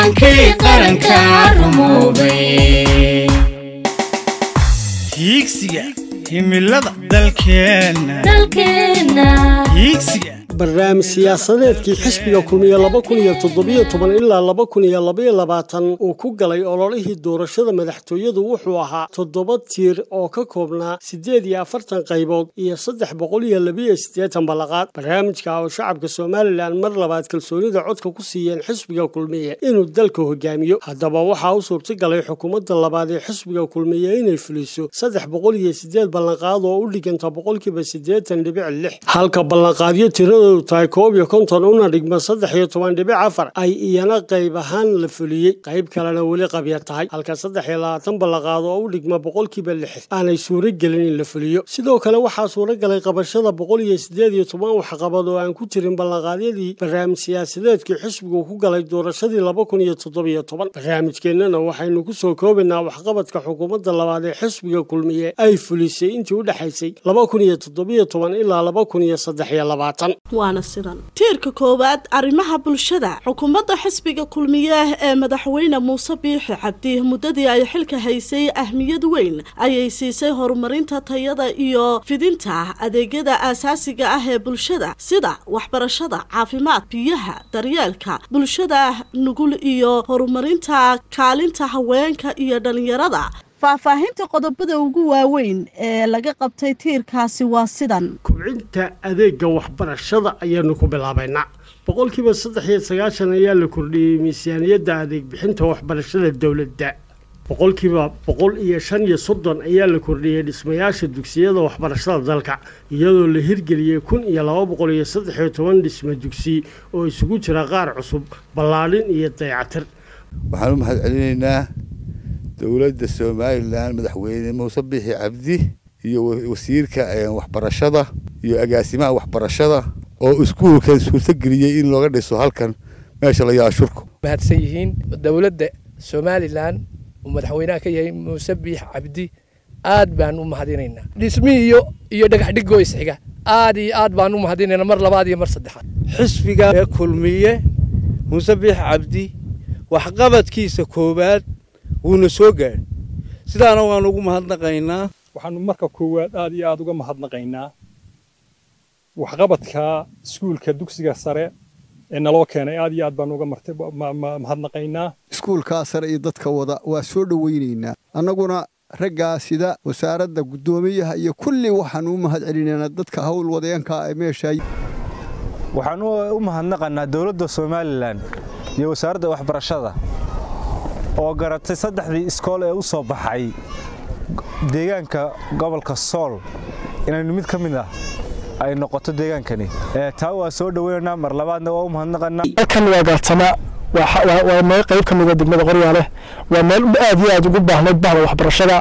hankii qaranka rumoobay hiigsiga himilada dalkeenna dalkeenna hiigsiga barnaamij siyaasadeedkii xisbiga kulmiye laba kun iyo toddobiyo toban ilaa laba kun iyo labaiyo labaatan uu ku galay ololihii doorashada madaxtooyadu wuxuu ahaa toddoba tiir oo ka koobnaa siddeed iyo afartan qaybood iyo saddex boqol iyo labiyo siddeetan ballaqaad barnaamijka oo shacabka somalilan mar labaad kalsoonida codka ku siiyeen xisbiga kulmiye inuu dalka hogaamiyo haddaba waxaa u suurtagalay xukuumadda labaad ee xisbiga kulmiye inay fuliso saddex boqol iyo siddeed ballanqaad oo u dhiganta boqolkiiba siddeetan dhibic lix halka ballanqaadyo tirada tahay koob iyo konton una dhigma saddex iyo toban dhibic afar ay iyana qayb ahaan la fuliyey qayb kalena weli qabya tahay halka saddex iyo labaatan ballaqaad oo u dhigma boqolkiiba lix aanay suuro gelin in la fuliyo sidoo kale waxaa suuro galay qabashada boqol iyo siddeed iyo toban waxqabad oo aan ku jirin ballanqaadyadii barnaamij siyaasadeedkii xisbigu ku galay doorashadii laba kun iyo toddobiyo toban barnaamijkeennana waxaynu ku soo koobaynaa waxqabadka xukuumadda labaad ee xisbiga kulmiye ay fulisay intii u dhexaysay laba kun iyo toddobiyo toban ilaa laba kun iyo saddex iyo labaatan waana sidan tiirka koowaad arrimaha bulshada xukuumadda xisbiga kulmiye ee madaxweyne muuse biixi cabdi muddadii ay xilka haysay ahmiyad weyn ayay siisay horumarinta tayada iyo fidinta adeegyada aasaasiga ah ee bulshada sida waxbarashada caafimaad biyaha daryeelka bulshada nugul iyo horumarinta kaalinta haweenka iyo dhallinyarada faahfaahinta qodobada ugu waaweyn ee laga qabtay tiirkaasi waa sidan kubcinta adeega waxbarashada ayaanu ku bilaabaynaa boqolkiiba saddex iyo sagaashan ayaa la kordhiyey miisaaniyadda adeeg bixinta waxbarashada dowladda boqolkiiba boqol iyo shan iyo soddon ayaa la kordhiyey dhismayaasha dugsiyada waxbarashada dalka iyadoo la hirgeliyey kun iyo laba boqol iyo saddex iyo toban dhisme dugsi oo isugu jira qaar cusub ballaadhin iyo dayacatir waxaan u mahad celinaynaa dowladda somalilan madaxweyne muuse biixi cabdi iyo wasiirka waxbarashada iyo agaasimaha waxbarashada oo iskuulkan suurtageliyey in looga dhiso halkan meesha la yaashurku mahadsan yihiin dowladda somalilan uu madaxweynaha ka yahay muuse biix cabdi aad baan u mahadinaynaa dhismihii iyo iyo dhagax dhigoo isxiga aad iyo aad baan u mahadinaynaa mar labaad iyo mar saddexaad xisbiga ee kulmiye muuse biix cabdi waxqabadkiisa koowaad wuuna soo gaadhay sidaana waan ugu mahadnaqaynaa waxaanu marka koowaad aad iyo aad uga mahadnaqaynaa waxqabadka iskuulka dugsiga sare ee naloo keenay aad iyo aad baan uga mahadnaqaynaa iskuulkaa sare iyo dadka wada waa soo dhowaynaynaa annaguna raggaa sida wasaaradda guddoomiyaha iyo kulli waxaanu u mahad celinaynaa dadka hawl wadeenka ee meesha waxaan u mahadnaqaynaa dowladda somalilan iyo wasaaradda waxbarashada oo garatay saddexdii iskool ee u soo baxay deegaanka gobolka sool inaynu mid ka mid ah ay noqoto deegaankani taa waa soo dhoweynaynaa mar labaadna waa u mahadnaqanaa halkan waa gaartama waa meel qayb ka mid a degmada qoryaale waa meel aad iyo aad ugu baahnayd bahda waxbarashada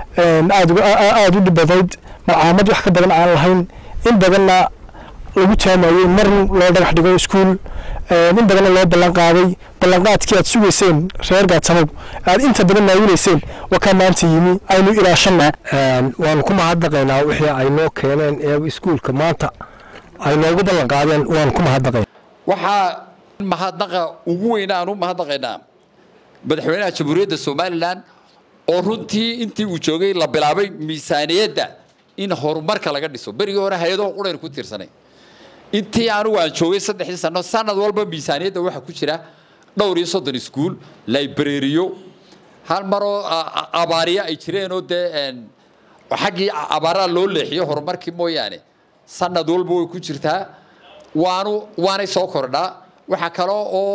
aad u dhibadayd malcaamad wax ka badan aan lahayn in badanna lagu taamayey mar loo dhagax dhigo iskuul in badanna loo ballan qaaday ballanqaadkii aad sugayseen reer gaatanow aad inta badan naawinayseen waa kaa maanta yimi aynu ilaashanaa waanu ku mahadnaqaynaa wixii ay noo keeneen ee iskuulka maanta ay noogu ballan qaadeen waanu ku mahadnaqayn waxaa mahadnaqa ugu weyn aan u mahadnaqaynaa madaxweynaha jamhuuriyadda somalilan oo runtii intii uu joogay la bilaabay miisaaniyadda in horumarka laga dhiso berigii hore hay-adaho qudhayn ku tiirsanay intii anugu aan joogay saddexdii sano sanad walba miisaaniyadda waxaa ku jira dhowr iyo soddon iskuul librariyo hal maroo abaariya ay jireenoo dee xaggii abaaraha loo leexiyo horumarkii mooyaane sanad walba way ku jirtaa waanu waanay soo kordhaa waxaa kaloo oo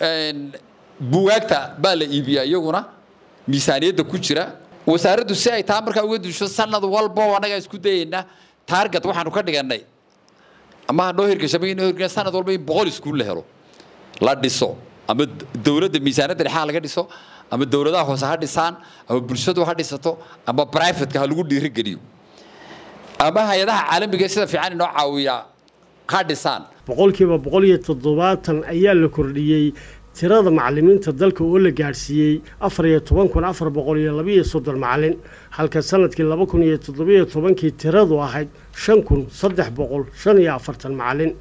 bugaagta baa la iibiyaa iyaguna miisaaniyadda ku jira wasaaraddu si ay taa markaa uga duusho sanad walba annagaa isku dayaynaa taarget waxaanu ka dhigannay ama hanoo hirgashamay inoo hirgasha sanad walba in boqol iskuul la helo la dhiso ama dowladda miisaaniyadda dhexaa laga dhiso ama dowladaha hoose ha dhisaan ama bulshadu ha dhisato ama brivatka ha lagu dhiirigeliyo ama hay-adaha caalamiga sida fiican inoo caawiyaa ha dhisaan boqolkiiba boqol iyo toddobaatan ayaa la kordhiyey tirada macallimiinta dalka oo la gaadhsiiyey afar iyo toban kun afar boqol iyo labiiyo soddon macallin halka sanadkii laba kun iyo toddobiyo tobankii tiradu ahayd shan kun saddex boqol shan iyo afartan macallin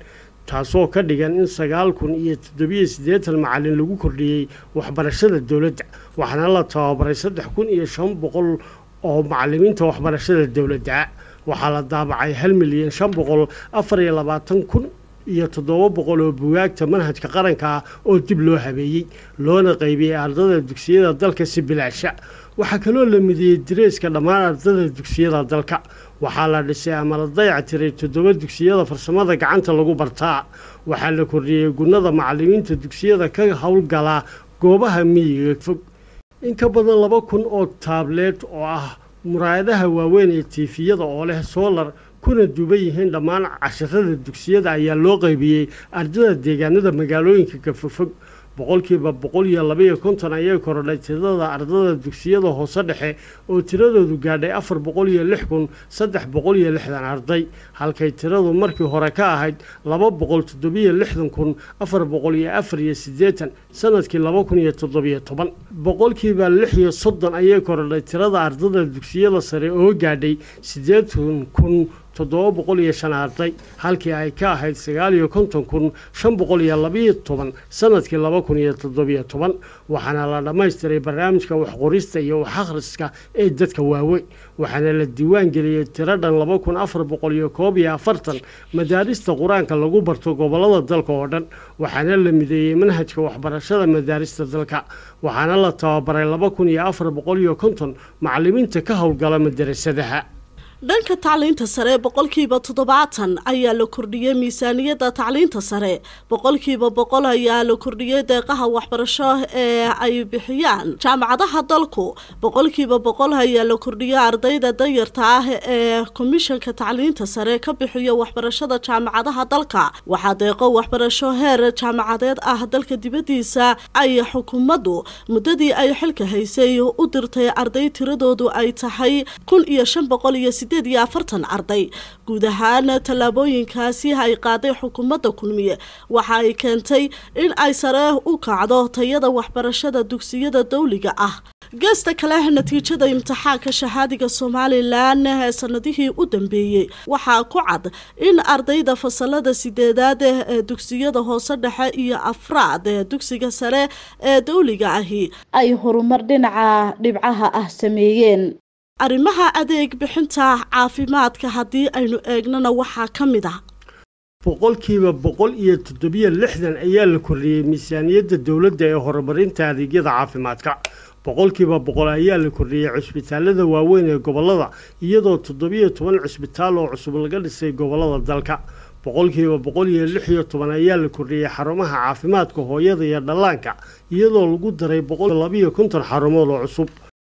taasoo ka dhigan in sagaal kun iyo toddobiyo siddeetan macalin lagu kordhiyey waxbarashada dowladda waxaana la tababaray saddex kun iyo shan boqol oo macalimiinta waxbarashada dowladda waxaa la daabacay hal milyan shan boqol afar iyo labaatan kun iyo toddoba boqol oo bugaagta manhajka qaranka ah oo dib loo habeeyey loona qaybiyey ardada dugsiyada dalka si bilaasha waxaa kaloo la midiyey direeska dhammaan ardada dugsiyada dalka waxaa la dhisay ama la dayac tiray toddoba dugsiyada farsamada gacanta lagu bartaa waxaa la kordhiyey gunnada macalimiinta dugsiyada ka howlgala goobaha miyiga fog in ka badan laba kun oo taableed oo ah muraayadaha waaweyn ee tiifiyada oo leh soolar kuna duuban yihiin dhammaan casharada dugsiyada ayaa loo qaybiyey ardada deegaanada magaalooyinka kafofog boqolkiiba boqol iyo labaiyo konton ayay korodhay tirada ardada dugsiyada hoose dhexe oo tiradoodu gaadhay afar boqol iyo lix kun saddex boqol iyo lixdan arday halkay tiradu markii hore ka ahayd laba boqol toddobiyo lixdan kun afar boqol iyo afar iyo siddeetan sanadkii laba kun iyo toddobiyo toban boqolkiiba lix iyo soddon ayay korodhay tirada ardada dugsiyada sare oo gaadhay siddeetan kun toddoba boqol iyo shan arday halkii ay ka ahayd sagaal iyo konton kun shan boqol iyo labiyo toban sanadkii laba kun iyo toddobiyo toban waxaana la dhammaystiray barnaamijka waxqorista iyo wax akhriska ee dadka waaweyn waxaana la diiwaan geliyey tiro dhan laba kun afar boqol iyo koob iyo afartan madaarista qur-aanka lagu barto gobollada dalka oo dhan waxaana la mideeyey manhajka waxbarashada madaarista dalka waxaana la tababaray laba kun iyo afar boqol iyo konton macalimiinta ka howlgala madarasadaha dhanka tacliinta sare boqolkiiba toddobaatan ayaa la kordhiyey miisaaniyadda tacliinta sare boqolkiiba boqol ayaa la kordhiyey deeqaha waxbarasho ee ay bixiyaan jaamacadaha dalku boqolkiiba boqol ayaa la kordhiyey ardayda danyarta ah ee komishanka tacliinta sare ka bixiyo waxbarashada jaamacadaha dalka waxaa deeqo waxbarasho heer jaamacadeed ah dalka dibadiisa ay xukuumaddu muddadii ay xilka haysay u dirtay arday tiradoodu ay tahay kun iyo shan boqol iyo iyo afartan arday guud ahaan tallaabooyinkaasi ay qaaday xukuumadda kulmiye waxa ay keentay in ay sare u kacdo tayada waxbarashada dugsiyada dowliga ah geesta kale natiijada imtixaanka shahaadiga somalilan ee sanadihii u dambeeyey waxaa ku cad in ardayda fasalada sideedaad ee dugsiyada hoose dhexe iyo afraad ee dugsiga sare ee dowliga ahi ay horumar dhinaca dhibcaha ah sameeyeen arrimaha adeeg bixinta caafimaadka haddii aynu eegnana waxaa ka mid ah boqolkiiba boqol iyo toddobiyo lixdan ayaa la kordhiyey miisaaniyadda dowladda ee horumarinta adeegyada caafimaadka boqolkiiba boqol ayaa la kordhiyey cusbitaalada waaweyn ee gobollada iyadoo toddobiyo toban cusbitaal oo cusub laga dhisay gobollada dalka boqolkiiba boqol iyo lix iyo toban ayaa la kordhiyey xarumaha caafimaadka hooyada iyo dhallaanka iyadoo lagu daray boqol labiyo konton xarumood oo cusub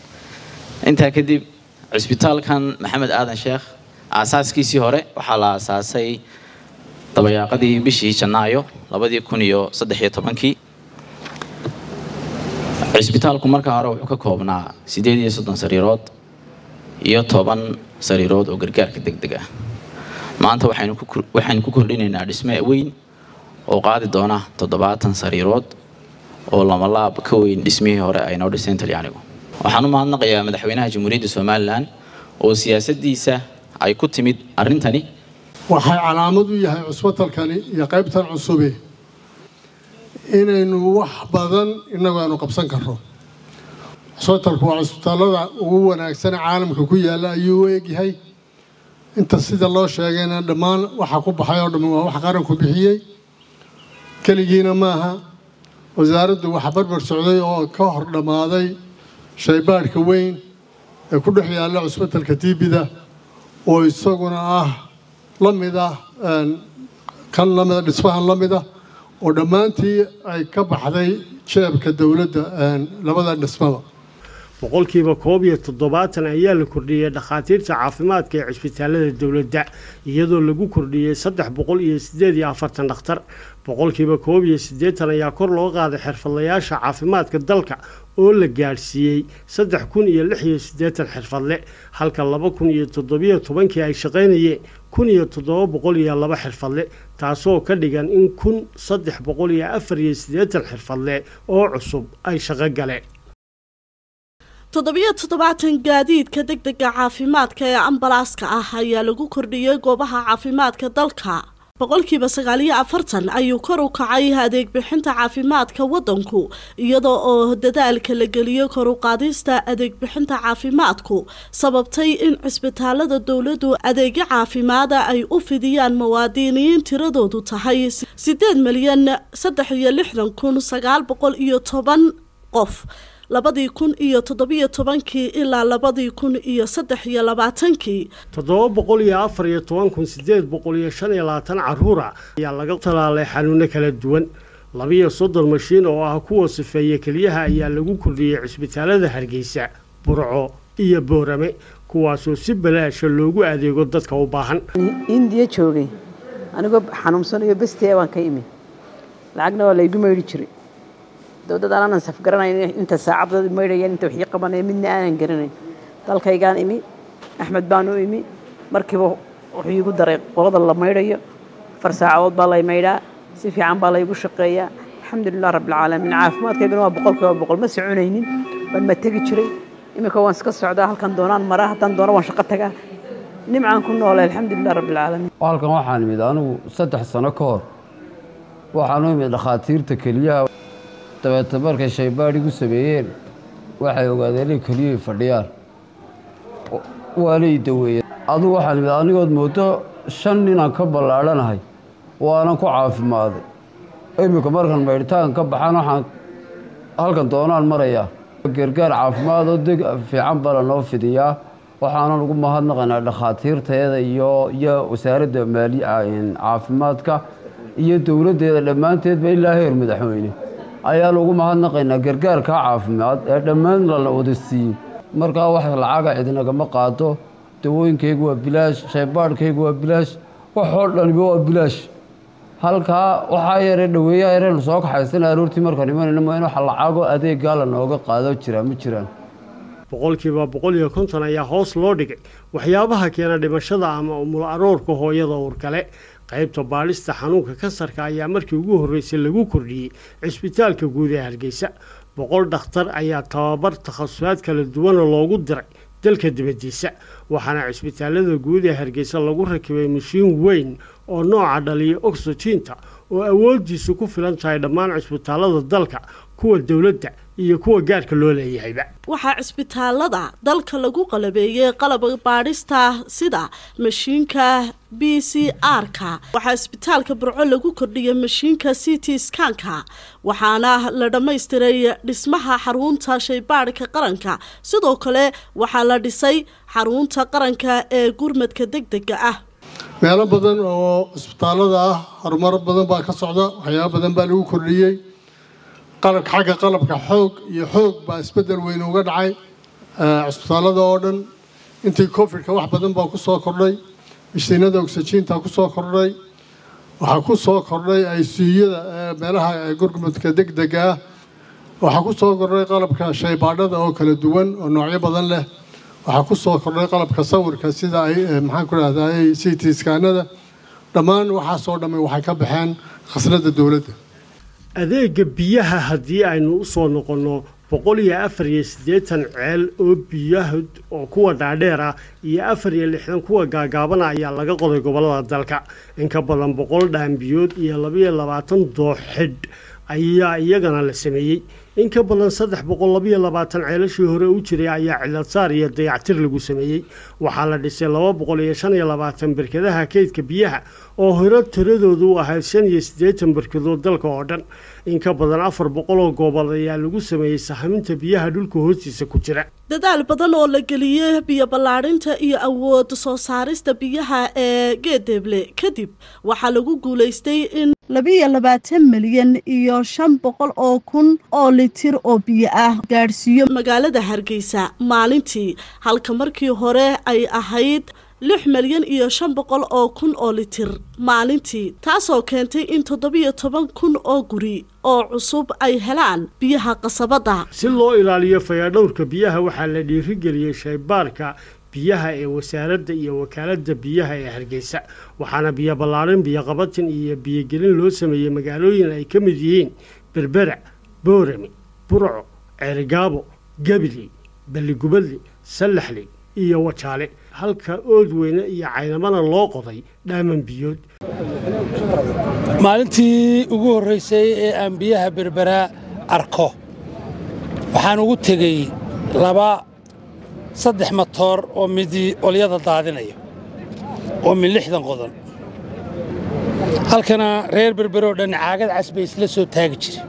intaa kadib cusbitaalkan maxamed aadan sheekh aasaaskiisii hore waxaa la aasaasay dabayaaqadii bishii janaayo labadii kun iyo saddex iyo tobankii cusbitaalku markaa hore wuxuu ka koobnaa siddeed iyo soddon sariirood iyo toban sariirood oo gargaarka deg deg ah maanta waxaynu ku kordhinaynaa dhisme weyn oo qaadi doona toddobaatan sariirood oo lamalaab ka weyn dhismihii hore ay noo dhiseen talyaanigu waxaan u mahadnaqayaa madaxweynaha jamhuuriyadda somalilan oo siyaasaddiisa ay ku timid arrintani waxay calaamad u yahay cusbitalkani iyo qaybtan cusube inaynu wax badan innagu aanu qabsan karno cusbitalku waa cusbitaalada ugu wanaagsan caalamka ku yaalla ayuu u egyahay inta sida loo sheegayna dhammaan waxa ku baxay oo dhammi waa wax qaranku bixiyey keligiina maaha wasaaraddu waxa barbar socday oo ka hor dhammaaday shaybaadhka weyn ee ku dhex yaalla cusbitalka tiibida oo isaguna ah la mid ah kan lamida dhismahan la mid ah oo dhammaantii ay ka baxday jeebka dowladda labada dhismada boqolkiiba koob iyo toddobaatan ayaa la kordhiyey dhakhaatiirta caafimaadka ee cisbitaalada dowladda iyadoo lagu kordhiyey saddex boqol iyo siddeed iyo afartan dhakhtar boqolkiiba koob iyo siddeetan ayaa kor loo qaaday xirfadlayaasha caafimaadka dalka oo la gaadhsiiyey saddex kun iyo lix iyo siddeetan xirfadle halka laba kun iyo toddobiyo tobankii ay shaqaynayeen kun iyo toddoba boqol iyo laba xirfadle taasoo ka dhigan in kun saddex boqol iyo afar iyo siddeetan xirfadle oo cusub ay shaqo galeen toddobiyo toddobaatan gaadiidka degdega caafimaadka ee ambalaaska ah ayaa lagu kordhiyey goobaha caafimaadka dalka boqolkiiba sagaaliyo afartan ayuu kor u kacay adeeg bixinta caafimaadka waddanku iyadoo oo dadaalka la geliyo kor u qaadista adeeg bixinta caafimaadku sababtay in cisbitaalada dowladdu adeegyo caafimaada ay u fidiyaan muwaadiniin tiradoodu tahay sideed milyan saddex iyo lixdan kun sagaal boqol iyo toban qof labadii kun iyo toddobiyo tobankii ilaa labadii kun iyo saddex iyo labaatankii toddoba boqol iyo afar iyo toban kun sideed boqol iyo shan iyo labaatan caruura ayaa laga talaalay xanuuno kala duwan labiyo soddon mashiin oo ah kuwa sifeeya keliyaha ayaa lagu kordhiyey cisbitaalada hargeysa burco iyo boorame kuwaasoo si balaasha loogu adeego dadka u baahan indiya joogay anigoo xanuunsanayo bestiya waan ka imi lacagna waa laygu maydhi jiray dowdad aanan safgaranayn inta saacadda maydhayaan inta wixii qabanaya midna aanan garanayn dalkaygaan imi axmed baan u imi markiiba wuxuu iigu daray qolada la maydhayo afar saacadood baa lay maydhaa si fiican baa laygu shaqeeyaa alxamdulilah rabbilcaalamiin caafimaadkaygana waa boqol kiiba boqol ma soconaynin waan ma tegi jiray iminka waan iska socdaa halkan doonaan maraa haddaan doono waan shaqo tagaa nimcaan ku noolay alxamdulilah rabbilcaalamiin halkan waxaan imid anigu saddex sano ka hor waxaan u imid dhakhaatiirta keliyaha dabeeta markay shaybaadhigu sameeyeen waxay ogaadeen inay keliyuhay fadhiyaan waanay daweeyeen adugu waxaan imid anigood moodo shan ninaan ka ballaadhanahay waanan ku caafimaaday iminka markan maydhitaan ka baxaan waxaan halkan doonaan marayaa gargaar caafimaad oo deg fiican bala noo fidiyaa waxaanan ugu mahadnaqaynaa dhakhaatiirteeda iyo iyo wasaaradda maali caafimaadka iyo dowladdeeda dhammaanteedba ilaa heer madaxweyne ayaan ugu mahadnaqaynaa gargaarka caafimaad ee dhammaan lala wada siiyey markaa wax lacaga cidinagama qaado dawooyinkaygu waa bilaash shaybaadhkaygu waa bilaash waxoo dhaniba waa bilaash halkaa waxaa yare dhaweeyaha yareenu soo kaxaysana aroortii markaan imanayna ma in wax lacago adeeggaa la nooga qaado jiraa ma jiraan boqolkiiba boqol iyo konton ayaa hoos loo dhigay waxyaabaha keena dhimashada ama umul aroorka hooyada uurkale qaybta baadhista xanuunka kansarka ayaa markii ugu horreysay lagu kordhiyey cisbitaalka guud ee hargeysa boqol dhakhtar ayaa tababar takhasusaad kala duwana loogu diray dalka dibaddiisa waxaana cisbitaalada guud ee hargeysa lagu rakibay mashiin weyn oo nooca dhaliya oxygiinta oo awooddiisu ku filan tahay dhammaan cisbitaalada dalka kuwa dowladda iyo kuwa gaarka loo leeyahayba waxaa cisbitaalada dalka lagu qalabeeyey qalab baadhista sida mashiinka b c r-ka waxaa cisbitaalka burco lagu kordhiyey mashiinka c t skanka waxaana la dhammaystiray dhismaha xarunta shaybaadhka qaranka sidoo kale waxaa la dhisay xarunta qaranka ee gurmadka degdega ah meelo badan oo cisbitaalada ah horumaro badan baa ka socda waxyaabo badan baa lagu kordhiyey qalabka xagga qalabka xoog iyo xoog baa isbedel weyn uga dhacay cisbitaalada oo dhan intii covidka wax badan baa ku soo kordhay mishiinada oxygiinta ku soo kordhay waxaa ku soo kordhay aysiiyada meelaha gurmadka degdega ah waxaa ku soo kordhay qalabka shaybaadhada oo kala duwan oo noocyo badan leh waxaa ku soo kordhay qalabka sawirka sida ay maxaan ku rahdaa c t skaanada dhammaan waxaasoo dhammay waxay ka baxeen khasnada dowladda adeega biyaha haddii aynu u soo noqonno boqol iyo afar iyo siddeetan ceel oo biyaha oo kuwa dhaadheer ah iyo afar iyo lixdan kuwa gaagaabana ayaa laga qoday gobollada dalka in ka badan boqol dhaambiyood iyo labaiyo labaatan dooxidh ayaa iyagana la sameeyey in ka badan saddex boqol labaiyo labaatan ceelashii hore u jiray ayaa ciladsaar iyo dayactir lagu sameeyey waxaa la dhisay laba boqol iyo shan iyo labaatan berkadaha keydka biyaha oo hore tiradoodu u ahayd shan iyo siddeetan berkadood dalka oo dhan in ka badan afar boqol oo goobood ayaa lagu sameeyey sahaminta biyaha dhulka hoostiisa ku jira dadaal badan oo la geliyey biyo ballaadhinta iyo awood soo saarista biyaha ee geedeeble kadib waxaa lagu guulaystay in labiiyo labaatan milyan iyo shan boqol oo kun oo litir oo biyo ah gaadhsiiyo magaalada hargeysa maalintii halka markii hore ay ahayd lix milyan iyo shan boqol oo kun oo litir maalintii taasoo keentay in toddobiyo toban kun oo guri oo cusub ay helaan biyaha qasabadda si loo ilaaliyo fayadhowrka biyaha waxaa la dhiirigeliyey shaybaarka biyaha ee wasaaradda iyo wakaaladda biyaha ee hargeysa waxaana biyo ballaadhin biyoqabatin iyo biyogelin loo sameeyey magaalooyin ay ka mid yihiin berbera boorame burco ceerigaabo gabiley balligubadle sallaxley iyo wajaale halka oodweyne iyo caynamana loo qoday dhaaman biyood maalintii ugu horraysay ee aan biyaha berberaa arko waxaan ugu tegey laba saddex matoor oo midi olyada daadinaya oo min lixdan qodan halkana reer berberoo dhan caagad cas bay isla soo taagi jire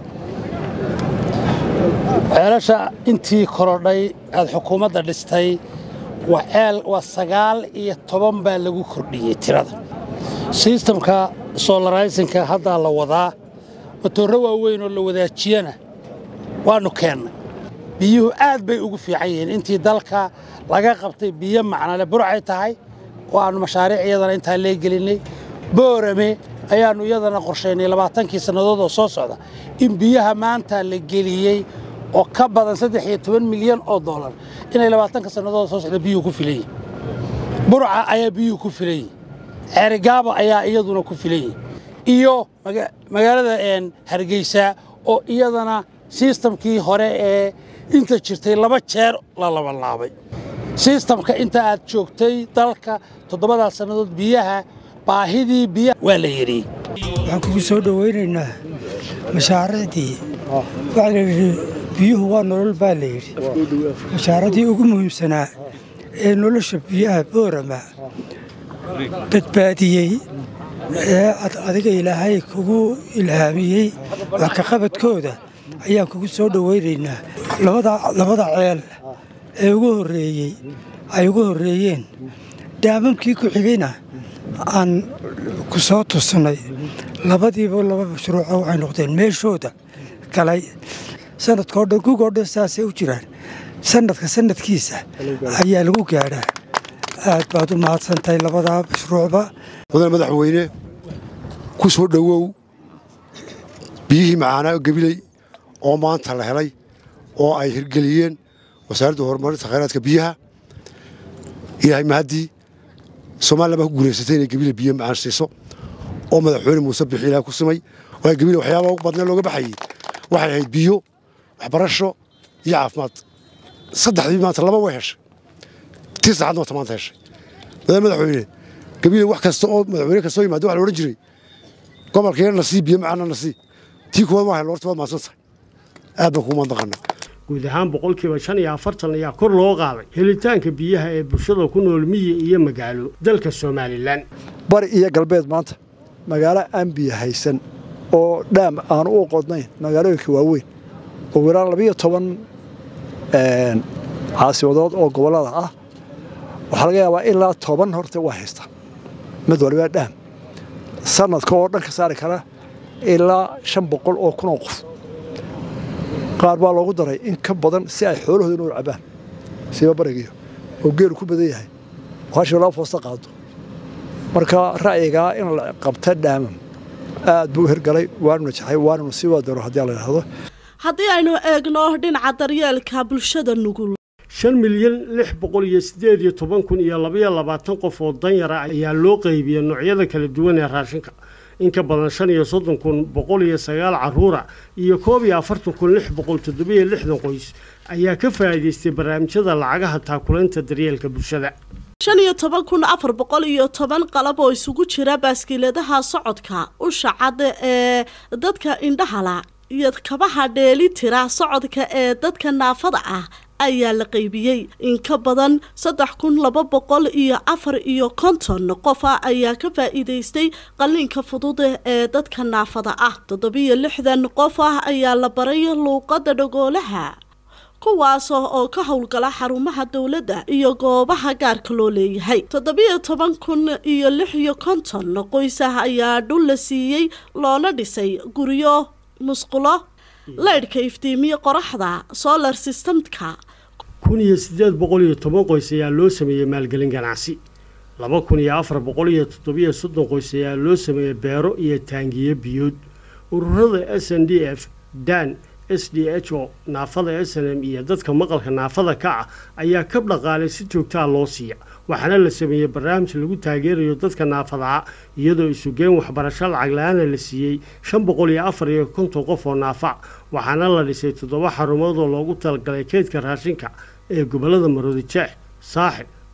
ceelasha intii korodhay aad xukuumadda dhistay waa ceel waa sagaal iyo toban baa lagu kordhiyey tirada sistamka solaraysinka haddaa la wadaa matoorro waaweyn oo la wadaajiyana waannu keennay biyuhu aad bay ugu fiican yihiin intii dalka laga qabtay biyo macnale burcay tahay oo aannu mashaariic iyadana intaa leegelinnay boorame ayaannu iyadana qorshaynay labaatankii sannadood oo soo socda in biyaha maanta la geliyey oo ka badan saddex iyo toban milyan oo dollar inay labaatanka sannadood soo socda biyuhu ku filan yihin burca ayaa biyuhu ku filan yihin ceerigaaba ayaa iyaduna ku filan yihin iyo magaalada hargeysa oo iyadana sistamkii hore ee inta jirtay laba jeer la labanlaabay sistamka inta aad joogtay dalka toddobadaas sannadood biyaha baahidii biyaha waa la yidhi waxaan kugu soo dhowaynaynaa mashaariicdii waxaa la yidhi biyuhu waa nolol baa la yidhi mashaaradii ugu muhiimsanaa ee nolosha biyaha boorama badbaadiyey ee adiga ilaahay kugu ilhaamiyey wax ka qabadkooda ayaan kugu soo dhowaynaynaa labada ceel ee ugu horreeyey ay ugu horreeyeen daamamkii ku xigayna aan ku soo tusnay labadiiba laba mashruuco waxay noqdeen meeshooda galay sanadkao dhan gugoo dhan saasay u jiraan sanadka sanadkiisa ayaa lagu gaadhaa aad baad u mahadsantahay labadaa mashruucba mudane madaxweyne ku soo dhowow biyihii macaanaa gabiley oo maanta la helay oo ay hirgeliyeen wasaaradda horumarinta khayraadka biyaha ilaahay mahaddii soomaaliya baa ku guulaysatay inay gabile biyo macaan siiso oo madaxweyne muuse bixi ilaah ku simay oo gabile waxyaabaha ugu badnee looga baxayey waxay ahayd biyo waxbarasho iyo caafimaad saddexdii maanta laba way heshay tii saacadna wata maanta heshay madaxweyne madaxweyne gabile wax kasta oo madaxweyne kastoo yimaado waxa la odhan jiray gobolkeena nasii biyo macaanna nasii tii kuwaad waa hello horta waad mahadsan tahay aad baan kugu mahadnaqanaa guud ahaan boqolkiiba shan iyo afartan ayaa kor loo qaaday helitaanka biyaha ee bulshada ku nool miyi iyo magaalo dalka somalilan bari iyo galbeed maanta magaalo aan biyo haysan oo dhaam aanu u qodnayn magaalooyinka waaweyn ugu yaraan labiyo toban caasimadood oo gobollada ah waxaa laga yaabaa ilaa toban horta waa haystaan mid waliba dhaam sanadka oo dhan ka saari kara ilaa shan boqol oo kun oo qof qaar baa loogu daray in ka badan si ay xoolahooda inuu cabaan siiba barigiyo oo geelu ku badan yahay hashii laba foosta qaado marka ra'yigaa in la qabta dhaamam aad buu u hirgalay waanu najaxay waananu sii wadano haddii la idhaahdo haddii aynu eegno dhinaca daryeelka bulshada nugul shan milyan lix boqol iyo siddeed iyo toban kun iyo labaiyo labaatan qof oo danyara ayaa loo qaybiyey noocyada kala duwan ee raashinka in ka badan shan iyo soddon kun boqol iyo sagaal caruura iyo koob iyo afartan kun lix boqol toddobiyo lixdan qoys ayaa ka faa'iidaystay barnaamijyada lacagaha taakulaynta daryeelka bulshada shan iyo toban kun afar boqol iyo toban qalab oo isugu jira baaskiiladaha socodka usha cad ee dadka indhahala iyo kabaha dheeli tira socodka ee dadka naafada ah ayaa la qaybiyey in ka badan saddex kun laba boqol iyo afar iyo konton qof ah ayaa ka faa'iidaystay qalliinka fudud ee dadka naafada ah toddobiyo lixdan qof ah ayaa la baray luuqadda dhagoolaha kuwaas oo ka howlgala xarumaha dowladda iyo goobaha gaarka loo leeyahay toddobiyo toban kun iyo lix iyo konton qoysah ayaa dhul la siiyey loona dhisay guryo musqulo leydhka iftiimiye qoraxda solar systemka kun iyo siddeed boqol iyo toban qoys ayaa loo sameeyey maalgelin ganacsi laba kun iyo afar boqol iyo toddobiyo soddon qoys ayaa loo sameeyey beero iyo taangiyo biyood ururada s n d f dan s d h o naafada s n m iyo dadka maqalka naafada ka ah ayaa kab dhaqaalay si joogtaa loo siiya waxaana la sameeyey barnaamij lagu taageerayo dadka naafadaha iyadoo isugeen waxbarasho lacag la-aana la siiyey shan boqol iyo afar iyo konton qof oo naafa waxaana la dhisay toddoba xarumood oo loogu talagalay keydka raashinka ee gobollada maroodi jeex saaxib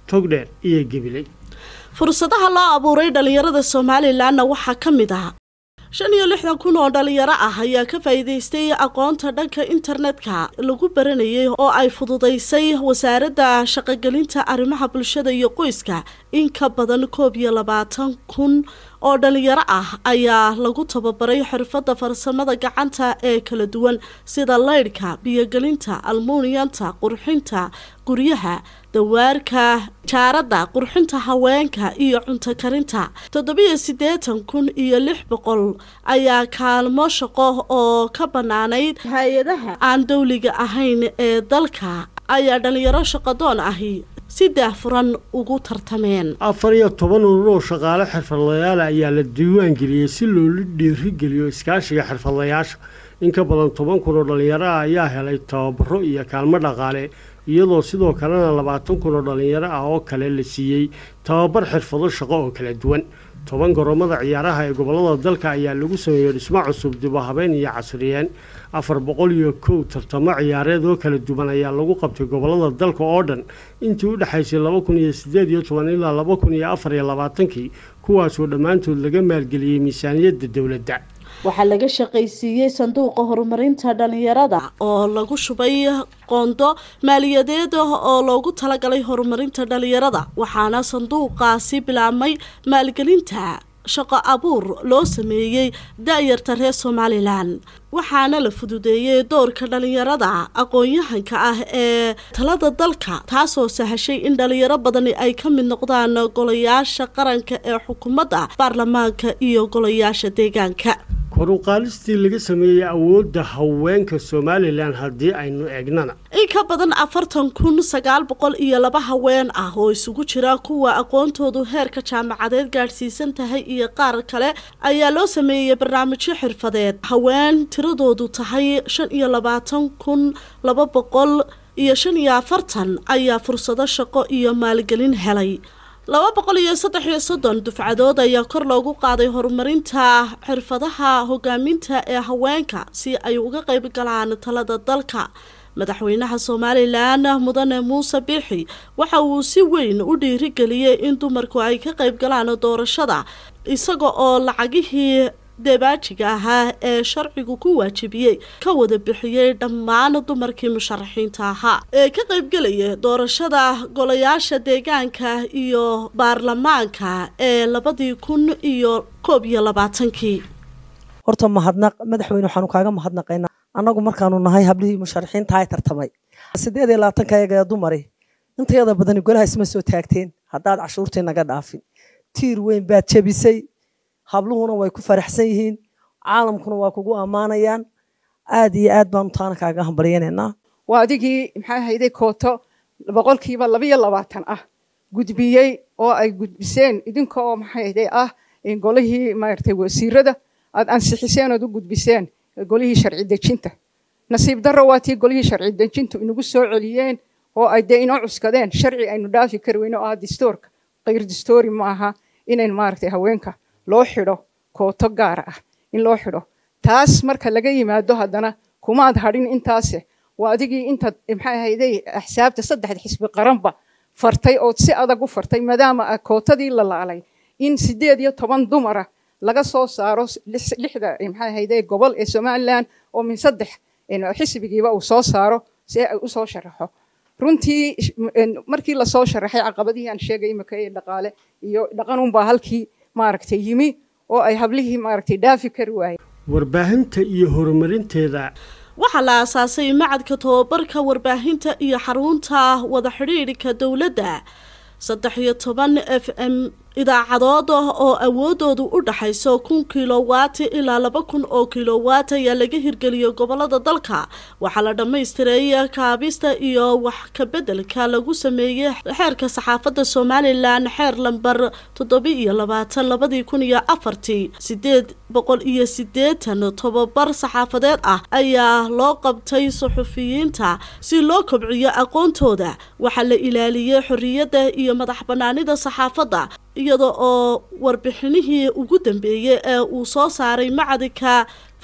togdheer iyo gebiley fursadaha loo abuuray dhallinyarada somalilanna waxaa ka mid ah shan iyo lixdan kun oo dhalinyaro ah ayaa ka faa'iidaystay aqoonta dhanka internetka lagu baranayay oo ay fududaysay wasaaradda shaqogelinta arrimaha bulshada iyo qoyska in ka badan koob iyo labaatan kun oo dhalinyaro ah ayaa lagu tababaray xirfadda farsamada gacanta ee kala duwan sida laydhka biyogelinta almuuniyanta qurxinta guryaha dawaarka jaaradda qurxinta haweenka iyo cunto karinta toddobiyo siddeetan kun iyo lix boqol ayaa kaalmo shaqo oo ka bannaanayd hay-adaha aan dowliga ahayn ee dalka ayaa dhalinyaro shaqadoon ahi si daahfuran ugu tartameen afar iyo toban urur oo shaqaale xirfadlayaal ayaa la diiwaan geliyey si loola dhiirigeliyo iskaashiga xirfadlayaasha in ka badan toban kun oo dhalinyaro ah ayaa helay tababaro iyo kaalmo dhaqaale iyadoo sidoo kalena labaatan kun oo dhalinyaro ah oo kale la siiyey tababar xirfado shaqo oo kala duwan toban garoomada ciyaaraha ee gobolada dalka ayaa lagu sameeyey dhismo cusub dibu habeen iyo casriyeen afar boqol iyo kow tartamo ciyaareed oo kala duwan ayaa lagu qabtay gobolada dalka oo dhan intii u dhexaysay laba kun iyo sideed iyo toban ilaa laba kun iyo afar iyo labaatankii kuwaasoo dhammaantood laga maalgeliyey miisaaniyadda dowladda waxaa laga shaqaysiiyey sanduuqa horumarinta dhalinyarada oo lagu shubay qoondo maaliyadeed oo loogu talagalay horumarinta dhalinyarada waxaana sanduuqaasi bilaabmay maalgelinta shaqo abuur loo sameeyey da-yarta reer somalilan waxaana la fududeeyey doorka dhalinyarada aqoon-yahanka ah ee talada dalka taasoo sahashay in dhalinyaro badani ay ka mid noqdaan golayaasha qaranka ee xukuumadda baarlamaanka iyo golayaasha deegaanka koruqaalistii laga sameeyey awoodda haweenka somalilan haddii aynu eegnana in ka badan afartan kun sagaal boqol iyo laba haween ah oo isugu jira kuwa aqoontoodu heerka jaamacadeed gaadhsiisan tahay iyo qaar kale ayaa loo sameeyey barnaamijyo xirfadeed haween tiradoodu tahay shan iyo labaatan kun laba boqol iyo shan iyo afartan ayaa fursado shaqo iyo maalgelin helay laba boqol iyo saddex iyo soddon dufcadood ayaa kor loogu qaaday horumarinta xirfadaha hogaaminta ee haweenka si ay uga qayb galaan talada dalka madaxweynaha somalilan mudane muuse biixi waxa uu si weyn u dhiirigeliyey in dumarku ay ka qayb galaan doorashada isaga oo lacagihii debaajiga ahaa ee sharcigu ku waajibiyey ka wada bixiyey dhammaan dumarkii musharaxiinta ahaa ee ka qaybgelaya doorashada golayaasha deegaanka iyo baarlamaanka ee labadii kun iyo koob iyo labaatankii horta mahadnaq madaxweyne waxaanu kaaga mahadnaqaynaa annagu markaanu nahay hablihii musharaxiinta ay tartamay sideed iyo labaatanka ayaga ee dumari intayada badani golaha isma soo taagteen haddaad cashuurtii naga dhaafin tiir weyn baad jebisay habluhuna way ku faraxsan yihiin caalamkuna waa kugu ammaanayaan aad iyo aad baanu taana kaaga hambalyanaynaa waa adigii maxaa hayday kooto boqolkiiba labayo labaatan ah gudbiyey oo ay gudbiseen idinka oo maxaa hayday ah golihii maaragtay wasiirada aad ansixiseen ood u gudbiseen golihii sharci dejinta nasiib darro waa tii golihii sharci dejintu inagu soo celiyeen oo ay dee inoo cuskadeen sharci aynu dhaafi kari weyno oo ah distoorka kayr distoori maaha inayn maaragtay haweenka loo xidho kooto gaar ah in loo xidho taas marka laga yimaado haddana kumaad hadhin intaase waa adigii intaad maxaa hayday axsaabta saddexda xisbi qaranba fartay ood si adag u fartay maadaama kootadii la laalay in sideed iyo toban dumara laga soo saaro lixda maxaa hayday gobol ee somalilan oo min saddex xisbigiiba uu soo saaro si ay u soo sharaxo runtii markii lasoo sharaxay caqabadihii aan sheegay imika ee dhaqaale iyo dhaqanunbaa halkii maaragtay yimi oo ay hablihii maaragtay dhaafi kari waayeen warbaahinta iyo horumarinteeda waxaa la aasaasay macadka tobabarka warbaahinta iyo xarunta wada xidhiidhka dowladda saddex iyo toban f m idaacadood oo awoodoodu u dhaxayso kun kilowaati ilaa laba kun oo kilowaat ayaa laga hirgeliyay gobolada dalka waxaa la dhammaystiray kaabista iyo wax kabeddelka lagu sameeyey xeerka saxaafadda somalilan xeer lambar toddoba iyo labaatan labadii kun iyo afartii sideed boqol iyo sideetan tobabar saxaafadeed ah ayaa loo qabtay suxufiyiinta si loo kobciyo aqoontooda waxaa la ilaaliyey xorriyadda iyo madax banaanida saxaafadda iyada oo warbixinihii ugu dambeeyey ee uu soo saaray macadinka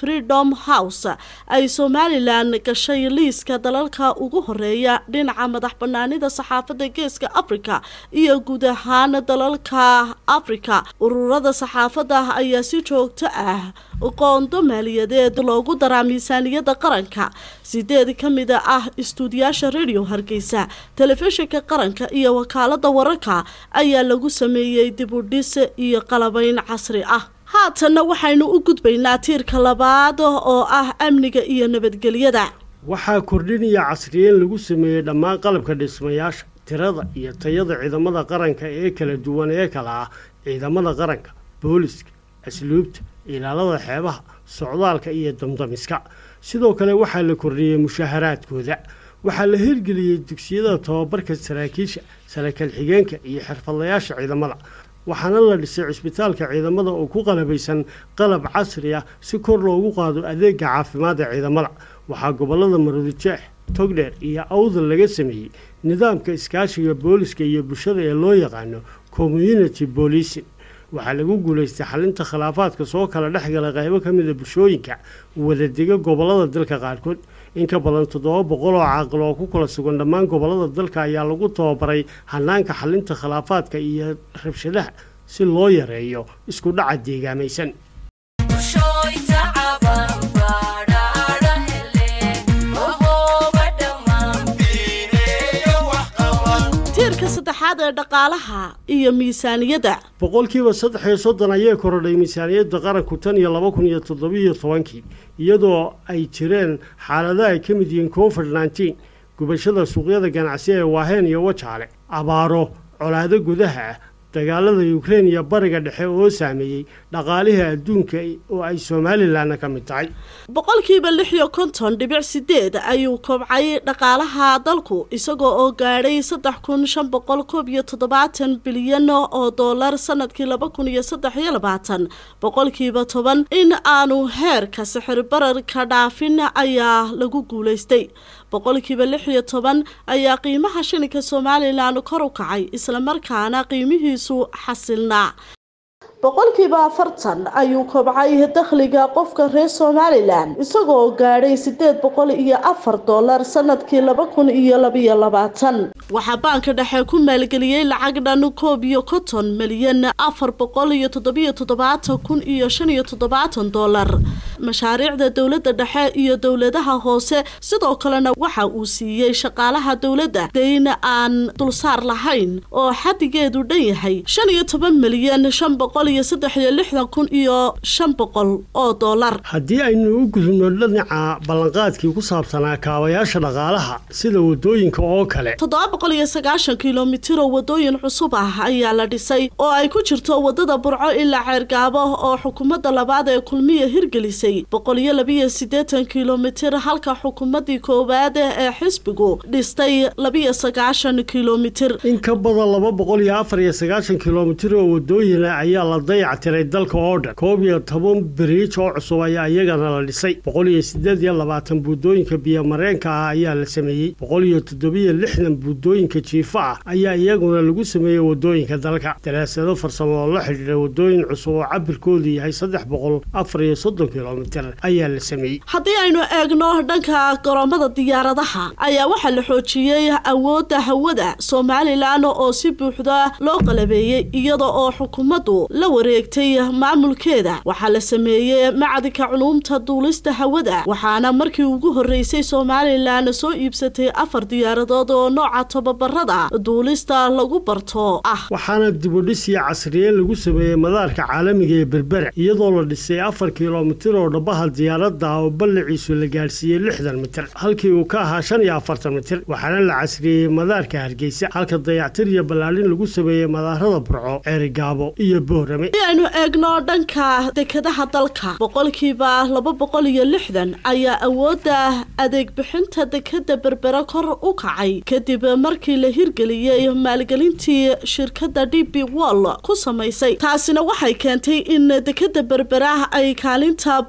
freedom house ay somalilan gashay liiska dalalka ugu horeeya dhinaca madax banaanida saxaafadda geeska africa iyo guud ahaan dalalka africa ururada saxaafadda ayaa si joogto ah qoondo maaliyadeed loogu daraa miisaaniyadda qaranka sideed ka mid ah istuudiyaasha radio hargeysa telefishinka qaranka iyo wakaalada wararka ayaa lagu sameeyey dibudhis iyo qalabayn casri ah haatanna waxaynu u gudbaynaa tiirka labaad oo ah amniga iyo nabadgelyada waxaa kordhinaya casriyeyn lagu sameeyey dhammaan qalabka dhismayaasha tirada iyo tayada ciidamada qaranka ee kala duwan ee kala ah ciidamada qaranka booliska asluubta ilaalada xeebaha socdaalka iyo damdamiska sidoo kale waxaa la kordhiyey mushaharaadkooda waxaa la hirgeliyey dugsiyada tababarka saraakiisha saraakiil xigeenka iyo xirfadlayaasha ciidamada waxaana la dhisay cisbitaalka ciidamada oo ku qalabaysan qalab casri ah si kor loogu qaado adeega caafimaad ee ciidamada waxaa gobolada maroodijeex togdheer iyo awdal laga sameeyey nidaamka iskaashiga booliska iyo bulshada ee loo yaqaano community policing waxaa lagu guulaystay xalinta khilaafaadka soo kala dhex gala qaybo ka mida bulshooyinka wadadega gobolada dalka qaarkood in ka badan toddoba boqol oo caaqil oo ku kala sugan dhammaan gobolada dalka ayaa lagu tababaray hanaanka xalinta khilaafaadka iyo rabshadaha si loo yareeyo isku dhaca deegaamaysan tiirka saddexaad ee dhaqaalaha iyo miisaaniyadda boqolkiiba saddex iyo soddon ayay korodhay miisaaniyadda qaranku tan iyo laba kun iyo toddobiyo tobankii iyadoo ay jireen xaalada ay ka mid yihiin covid nneteen gubashada suuqyada ganacsi ee waaheen iyo wajaale abaaro colaado gudaha ah dagaalada ukrein iyo bariga dhexe oo saameeyey dhaqaalihii adduunka oo ay somalilanna ka mid tahay boqolkiiba lix iyo konton dhibic sideed ayuu kobcay dhaqaalaha dalku isagoo oo gaadhay saddex kun shan boqol koob iyo toddobaatan bilyan oo doolar sanadkii laba kun iyo saddex iyo labaatan boqolkiiba toban in aanu heerka sixir bararka dhaafin ayaa lagu guulaystay boqolkiiba lix iyo toban ayaa qiimaha shilinka somalilan kor u kacay islamarkaana qiimihiisu xasilnaa boqolkiiba afartan ayuu kobcay dakhliga qofka reer somalilan isagoo gaadhay sideed boqol iyo afar doolar sanadkii laba kun iyo labiyo labaatan waxaa baanka dhexe ku maalgeliyey lacag dhan koob iyo konton milyan afar boqol iyo toddobiyo toddobaatan kun iyo shan iyo toddobaatan doolar mashaariicda dowladda dhexe iyo dowladaha hoose sidoo kalena waxa uu siiyey shaqaalaha dowladda dayn aan dulsaar lahayn oo xadigeedu dhan yahay shan iyo toban milyan shan boqol iyo saddex iyo lixdan kun iyo shan boqol oo doolar haddii aynu u gudubno dhinaca ballanqaadkii ku saabsanaa kaabayaasha dhaqaalaha sida wadooyinka oo kale toddoba boqol iyo sagaashan kilomitir oo wadooyin cusub ah ayaa la dhisay oo ay ku jirto wadada burco ilaa ceergaabo oo xukuumadda labaad ee kulmiya hirgelisay boqol iyo labiyo siddeetan kilomitir halka xukuumaddii koowaad ee xisbigu dhistay labiyo sagaashan kilomitir in ka badan laba boqol iyo afar iyo sagaashan kilomitir oo wadooyina ayaa la dayactiray dalka oo dhan koob iyo toban biriij oo cusub ayaa iyagana la dhisay boqol iyo sideed iyo labaatan buudooyinka biyomareenka ah ayaa la sameeyey boqol iyo toddobiyo lixdan buudooyinka jiifa ah ayaa iyaguna lagu sameeyey wadooyinka dalka daraasado farsamo oo la xidhiidha wadooyin cusub oo cabirkoodu yahay saddex boqol afar iyo soddon kilomitir ayaa la sameeyey haddii aynu eegno dhanka garoomada diyaaradaha ayaa waxaa la xoojiyey awoodda hawada somalilan oo si buuxda loo qalabeeyey iyada oo xukuumaddu la wareegtay maamulkeeda waxaa la sameeyey macadinka culuumta duulista hawada waxaana markii ugu horreysay somalilan soo iibsatay afar diyaaradood oo nooca tababarada duulista lagu barto ah waxaana dibudhis iyo casriyeyn lagu sameeyey madaarka caalamiga ee berbera iyadoo la dhisay afar kilomitir oo dhabaha diyaaradda oo ballaciisu la gaadhsiiyey lixdan mitir halkii uu ka ahaa shan iyo afartan mitir waxaana la casriyeeyey madaarka hargeysa halka dayactir iyo ballaadhin lagu sameeyey madaarada burco ceerigaabo iyo boorame si aynu eegno dhanka dekadaha dalka boqolkiiba laba boqol iyo lixdan ayaa awoodda adeeg bixinta dekada berbera kor u kacay kadib markii la hirgeliyey maalgelintii shirkadda d b wall ku samaysay taasina waxay keentay in dekada berbera ay kaalinta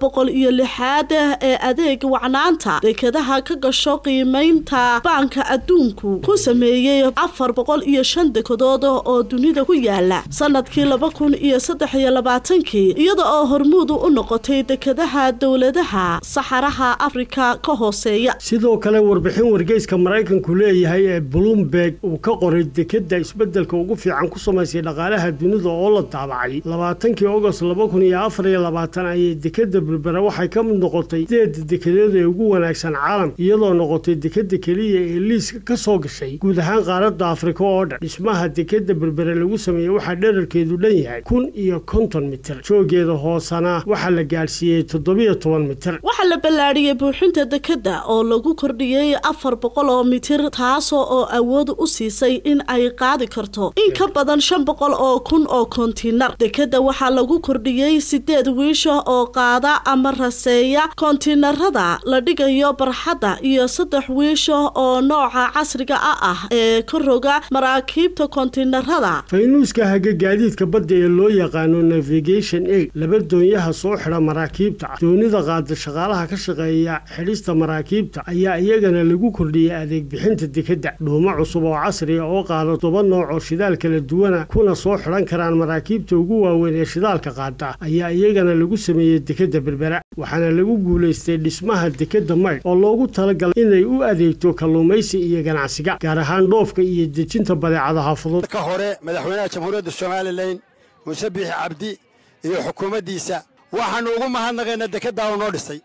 boqol iyo lixaad ee adeeg wacnaanta dekadaha ka gasho qiimeynta baanka adduunku ku sameeyey afar boqol iyo shan dekedood oo dunida ku yaala sanadkii laba kun iyo saddex iyo labaatankii iyada oo hormuudu u noqotay dekadaha dowladaha saxaraha afrika ka hooseeya sidoo kale warbixin wargeyska maraykanku leeyahay ee bloomberg uu ka qoray dekadda isbeddelka ugu fiican ku samaysay dhaqaalaha dunida oo la daabacay labaatankii ogost laba kun iyo afar iyo labaatan ayay dekadda berbera waxay ka mid noqotay sideeda dekadeed ee ugu wanaagsan caalamka iyadoo noqotay dekadda keliya ee liiska ka soo gashay guud ahaan qaaradda afrika oo dhan dhismaha dekadda berbere lagu sameeyey waxaa dherarkeedu dhan yahay kun iyo konton mitir joogeeda hoosana waxaa la gaadhsiiyey toddobiyo toban mitir waxaa la ballaadhiyey buuxinta dekadda oo lagu kordhiyey afar boqol oo mitir taasoo oo awood u siisay in ay qaadi karto in ka badan shan boqol oo kun oo kontiinar dekadda waxaa lagu kordhiyey sideed wiisha oo qaada ama raseeya kontiinarada la dhigayo barxadda iyo saddex wiisha oo nooca casriga ah ah ee ka roga maraakiibta kontiinarada faynuuska haga gaadiidka badda ee loo yaqaano navigation aid laba doonyaha soo xidha maraakiibta doonida qaada shaqaalaha ka shaqeeya xidhista maraakiibta ayaa iyagana lagu kordhiyey adeeg bixinta dekadda dhuumo cusub oo casriya oo qaada toba nooc oo shidaal kala duwana kuna soo xidhan karaan maraakiibta ugu waaweyn ee shidaalka qaada ayaa iyagana lagu sameeyey dekadda berbera waxaana lagu guulaystay dhismaha dekadda maydh oo loogu talagalay inay u adeegto kalluumaysi iyo ganacsiga gaar ahaan dhoofka iyo dejinta badeecadaha fudud ka hore madaxweynaha jamhuuriyadda somalilan muuse biixi cabdi iyo xukuumaddiisa waxaannu ugu mahadnaqaynaa dekaddaa uu noo dhisay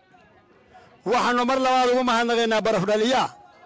waxaannu mar labaad ugu mahadnaqaynaa barafdhaliyaa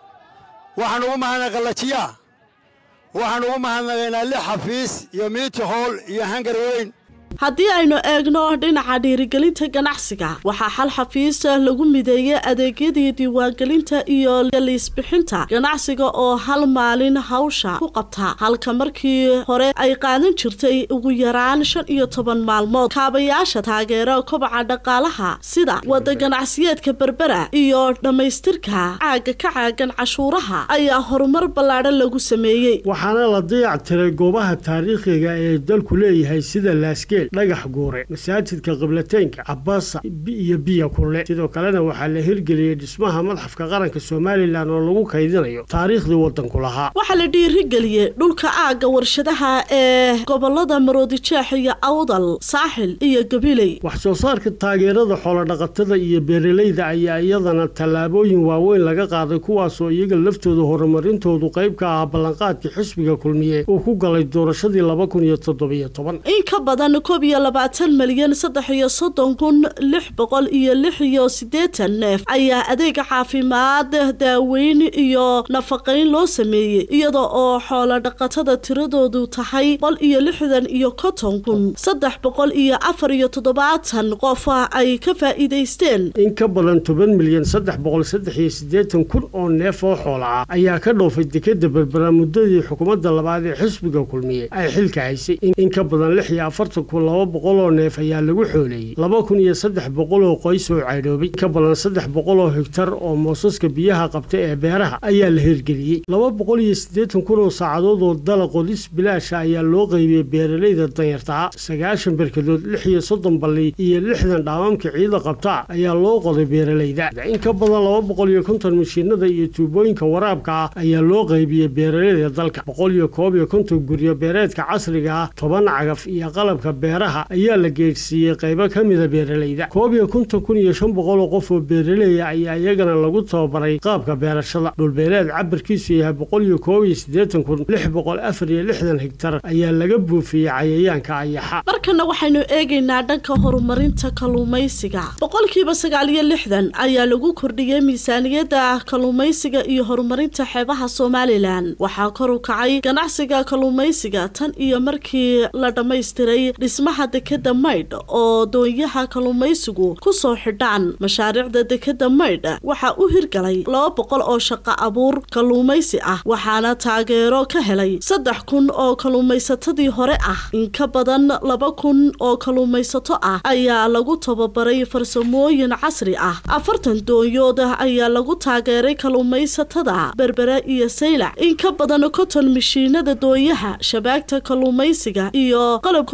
waxaannu ugu mahadnaqay qallajiyaa waxaannu ugu mahadnaqaynaa lix xafiis iyo miiti hool iyo hangar weyn haddii aynu eegno dhinaca dhiirigelinta ganacsiga waxaa xal xafiis lagu mideeyey adeegyadii diiwaangelinta iyo liisbixinta ganacsiga oo hal maalin hawsha ku qabta halka markii hore ay qaadan jirtay ugu yaraan shan iyo toban maalmood kaabayaasha taageera kobaca dhaqaalaha sida wada ganacsiyeedka berbera iyo dhammaystirka caaga ka caagan cashuuraha ayaa horumar ballaadhan lagu sameeyey waxaana la dayac tiray goobaha taariikhiga ee dalku leeyahay sida laasgeel dhagax guure masaajidka qiblateynka cabaasa iyo biya kulle sidoo kalena waxaa la hirgeliyey dhismaha madxafka qaranka somalilan oo lagu kaydinayo taariikhdii waddanku lahaa waxaa la dhiirigeliyey dhulka aagga warshadaha ee gobolada maroodijeex iyo awdal saaxil iyo gabiley wax soo saarka taageerada xoolodhaqatada iyo beeralayda ayaa iyadana tallaabooyin waaweyn laga qaaday kuwaasoo iyaga laftooda horumarintoodu qayb ka ah ballanqaadkii xisbiga kulmiye uu ku galay doorashadii laba kun iyo toddobiyo toban in ka badan koob iyo labaatan milyan saddex iyo soddon kun lix boqol iyo lix iyo siddeetan neef ayaa adeega caafimaad daaweyn iyo nafaqayn loo sameeyey iyada oo xoolo dhaqatada tiradoodu tahay boqol iyo lixdan iyo konton kun saddex boqol iyo afar iyo toddobaatan qof ay ka faa'iidaysteen in ka badan toban milyan saddex boqol saddex iyo siddeetan kun oo neef oo xoola ah ayaa ka dhoofay dekadda berbera muddadii xukuumadda labaad ee xisbiga kulmiye ay xilka haysay in ka badan lix iyo afartan kun laba boqol oo neef ayaa lagu xooleeyey laba kun iyo saddex boqol oo qoys oo caydhoobay ka badan saddex boqol oo hegtar oo moosaska biyaha qabta ee beeraha ayaa la hirgeliyey laba boqol iyo siddeetan kun oo saacadood oo dala qodis bilaasha ayaa loo qaybiyey beeralayda danyartaa sagaashan berkadood lix iyo soddon balli iyo lixdan dhaamamka ciida qabta ayaa loo qoday beeralayda in ka badan laba boqol iyo konton mashiinada iyo tuubooyinka waraabka ah ayaa loo qaybiyey beeralayda dalka boqol iyo koob iyo konton guryo beereedka casriga ah toban cagaf iyo qalabka beeraha ayaa la geedhsiiyey qaybo ka mida beeralayda koob iyo konton kun iyo shan boqol oo qof oo beeraleya ayaa iyagana lagu tababaray qaabka beerashada dhulbeereed cabirkiisu yahay boqol iyo koob iyo siddeetan kun lix boqol afar iyo lixdan hegtar ayaa laga buufiyey cayayaanka ayaxa markana waxaynu eegaynaa dhanka horumarinta kalluumaysiga boqolkiiba sagaal iyo lixdan ayaa lagu kordhiyey miisaaniyadda kalluumaysiga iyo horumarinta xeebaha somalilan waxaa kor u kacay ganacsiga kalluumaysiga tan iyo markii la dhammaystiray dhismaha dekadda maydh oo doonyaha kalluumaysigu ku soo xidhaan mashaariicda dekadda maydh waxaa u hirgalay laba boqol oo shaqo abuur kalluumaysi ah waxaana taageero ka helay saddex kun oo kalluumaysatadii hore ah in ka badan laba kun oo kalluumaysato ah ayaa lagu tababaray farsamooyin casri ah afartan doonyood ayaa lagu taageeray kalluumaysatada berbere iyo saylac in ka badan konton mishiinada dooyaha shabaagta kalluumaysiga iyo qalabkoodii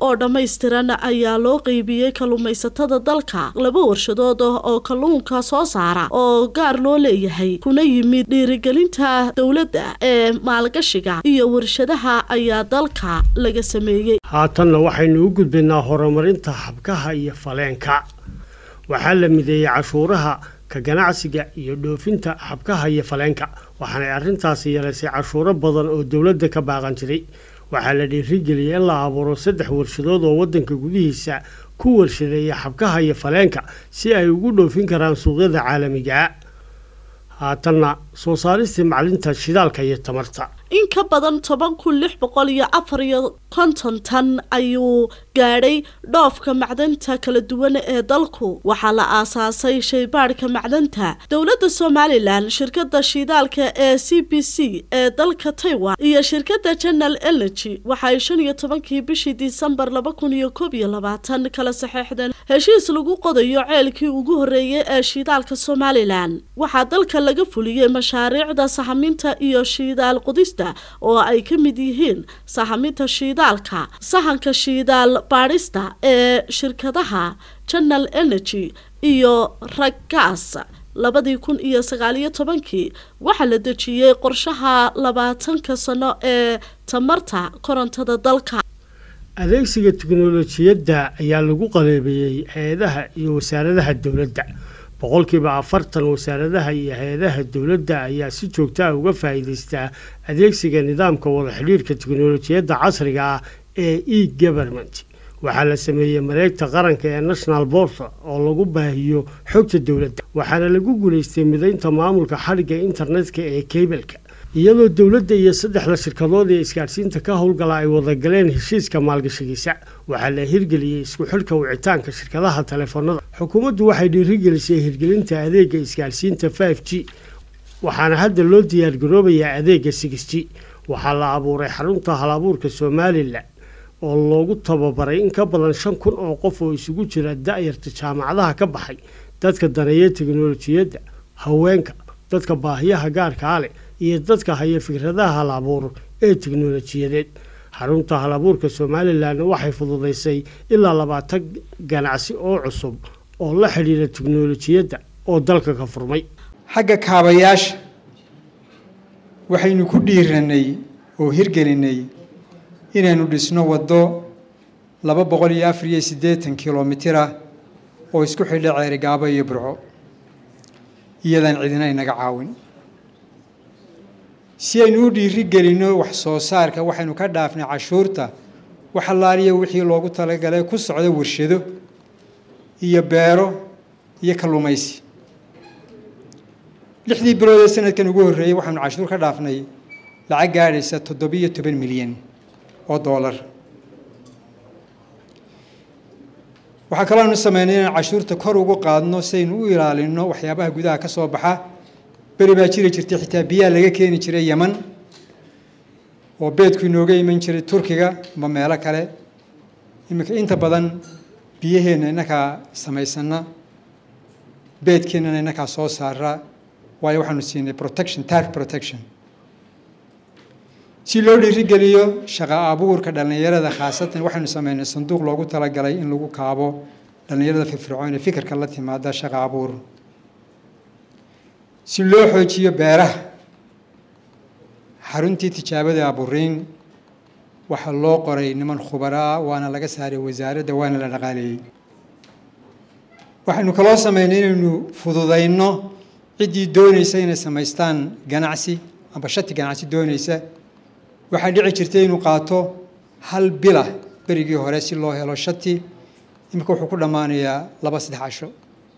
oo dhammaystiran ayaa loo qeybiyey kalluumaysatada dalka laba warshadood oo kalluunka soo saara oo gaar loo leeyahay kuna yimid dhiirigelinta dowladda ee maalgashiga iyo warshadaha ayaa dalka laga sameeyey haatanna waxaynu u gudbaynaa horumarinta habkaha iyo faleenka waxaa la mideeyey cashuuraha ka ganacsiga iyo dhoofinta habkaha iyo faleenka waxaanay arrintaasi yeelaysay cashuuro badan oo dowladda ka baaqan jiray waxaa la dhiirigeliyay in la abuuro saddex warshadood oo waddanka gudihiisa ku warshadeeya xabkaha iyo faleenka si ay ugu dhoofin karaan suuqyada caalamiga haatanna soo saaristii maclinta shidaalka iyo tamarta in ka badan toban kun lix boqol iyo afar iyo konton tan ayuu gaadhay dhoofka macdanta kala duwan ee dalku waxaa la aasaasay shaybaadhka macdanta dowladda somalilan shirkadda shidaalka ee c b c ee dalka taiwan iyo shirkadda general energy waxaay shan iyo tobankii bishii disembar laba kun iyo koob iyo labaatan kala saxeexdeen heshiis lagu qodayo ceelkii ugu horreeyay ee shidaalka somalilan waxaa dalka laga fuliyey mashaariicda sahaminta iyo shidaal qudista oo ay ka mid yihiin sahaminta shiidaalka sahanka shiidaal baadhista ee shirkadaha general energy iyo raggaas labadii kun iyo sagaaliyo tobankii waxaa la dejiyey qorshaha labaatanka sano ee tamarta korontada dalka adeegsiga tiknolojiyadda ayaa lagu qaleebeeyey hay-adaha iyo wasaaradaha dowladda boqolkiiba afartan wasaaradaha iyo hay-adaha dowladda ayaa si joogta ah uga faa'iidaystaa adeegsiga nidaamka wada xidhiirka tiknolojiyadda casriga ah ee e government waxaa la sameeyey mareegta qaranka ee national borsa oo lagu baahiyo xogta dowladda waxaana lagu guulaystay midaynta maamulka xadhigga internetka ee keybelka iyadoo dowladda iyo saddexda shirkadood ee isgaadhsiinta ka howlgala ay wadagaleen heshiiska maalgashigiisa waxaa la hirgeliyey isku xidhka wicitaanka shirkadaha taleefanada xukuumaddu waxay dhiirigelisay hirgelinta adeega isgaadhsiinta five g waxaana hadda loo diyaargaroobayaa adeega six g waxaa la abuuray xarunta halabuurka somalilan oo loogu tababaray in ka badan shan kun oo qof oo isugu jira da-yarta jaamacadaha ka baxay dadka daneeya teknolojiyadda haweenka dadka baahiyaha gaarkaa leh iyo dadka haya fikradaha halabuur ee teknolojiyadeed xarunta halabuurka somalilan waxay fududaysay ilaa labaatan ganacsi oo cusub oo la xidhiira teknolojiyadda oo dalka ka furmay xagga kaabayaasha waxaynu ku dhiiranay oo hirgelinay inaynu dhisno waddo laba boqol iyo afar iyo siddeetan kilomitir ah oo isku xidha ceerigaabo iyo burco iyadaan cidina inaga caawin si aynu u dhiiri gelinno wax soo saarka waxaynu ka dhaafnay cashuurta wax allaaliya wixii loogu talagalay ku socda warshado iyo beero iyo kalluumaysi lixdii bilood ee sanadkan ugu horreeyey waxaanu cashuur ka dhaafnay lacag gaadhaysa toddobiyo toban milyan oo doolar waxaa kaloo aanu sameynay inaan cashuurta kor ugu qaadno si aynu u ilaalinno waxyaabaha gudaha ka soo baxa beri baa jiri jirtay xitaa biyaha laga keeni jiray yeman oo beedku inooga iman jiray turkiga ama meelo kale iminka inta badan biyaheenna innakaa samaysana beedkeennana innakaa soo saara waayo waxaanu siinay protection tarf protection si loo dhiirigeliyo shaqa abuurka dhallinyarada khaasatan waxaynu sameynay sanduuq loogu talagalay in lagu kaabo dhallinyarada firfircoon ee fikirka la timaada shaqa abuur si loo xoojiyo beeraha xaruntii tijaabada aburiin waxaa loo qoray niman khubaro ah waana laga saaray wasaaradda waana la dhaqaaleeyey waxaynu kaloo sameynay inaynu fududayno ciddii doonaysa inay samaystaan ganacsi amba shati ganacsi doonaysa waxaa dhici jirtay inuu qaato hal bilah berigii hore si loo helo shati iminka wuxuu ku dhammaanayaa laba saddex casho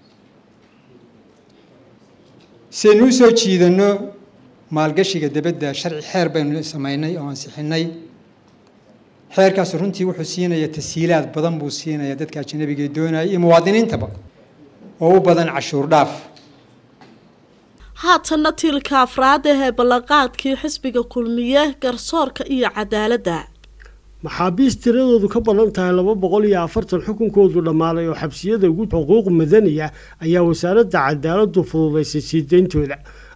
si aynu u soo jiidanno maalgashiga debadda sharci xeer baynu samaynay oo ansixinay xeerkaas runtii wuxuu siinaya tashiilaad badan buu siinaya dadka ajanabiga ee doonaya iyo muwaadiniintaba oo u badan cashuur dhaaf haatanna tiilka afraad ahee ballanqaadkii xisbiga kulmiye garsoorka iyo cadaaladda maxaabiis tiradoodu ka badan tahay laba boqol iyo afartan xukunkoodu dhammaaday oo xabsiyada ugu xuquuq madani ah ayaa wasaaradda cadaaladdu fududaysay sii deyntooda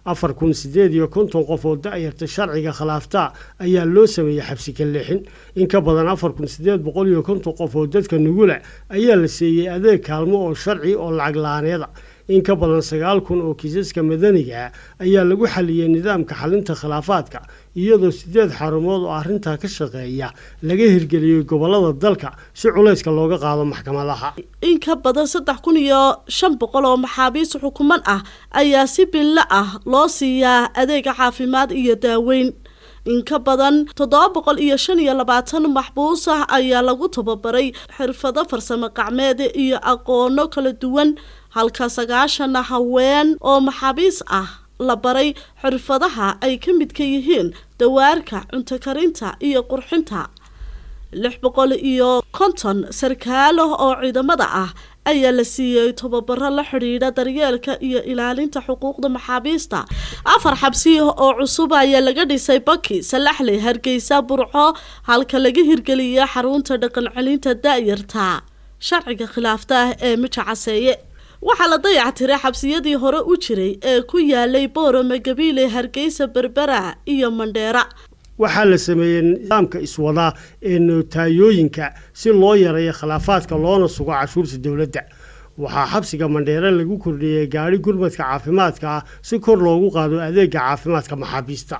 afar kun sideed iyo konton qof oo da-yarta sharciga khilaafta ayaa loo sameeyey xabsi ka leexin in ka badan afar kun sideed boqol iyo konton qof oo dadka nugula ayaa la siiyey adeeg kaalmo oo sharci oo lacag la-aaneeda in ka badan sagaal kun oo kiisaska madaniga ah ayaa lagu xaliyey nidaamka xalinta khilaafaadka iyadoo sideed xarumood oo arrintaa ka shaqeeya laga hirgeliyey gobolada dalka si culayska looga qaado maxkamadaha in ka badan saddex kun iyo shan boqol oo maxaabiis xukuman ah ayaa si bille ah loo siiyaa adeega caafimaad iyo daaweyn in ka badan toddoba boqol iyo shan iyo labaatan maxbuus ah ayaa lagu tababaray xirfado farsamo gacmeed iyo aqoono kala duwan halka sagaashan haween oo maxaabiis ah la baray xirfadaha ay ka midka yihiin dawaarka cunto karinta iyo qurxinta lix boqol iyo konton sarkaalo oo ciidamada ah ayaa la siiyey tababaro la xidhiidha daryeelka iyo ilaalinta xuquuqda maxaabiista afar xabsi oo cusub ayaa laga dhisay baki salaxley hargeysa burco halka laga hirgeliyay xarunta dhaqan celinta da-yarta sharciga khilaafta ah ee mija caseeye waxaa la dayactiray xabsiyadii hore u jiray ee ku yaalay boorame gabiile hargeysa berbera iyo mandheera waxaa la sameeyey nidaamka iswadaa ee nootayooyinka si loo yareeyo khilaafaadka loona sugo cashuurta dowladda waxaa xabsiga mandheere lagu kordhiyey gaadhi gurmadka caafimaadka ah si kor loogu qaado adeega caafimaadka maxaabiista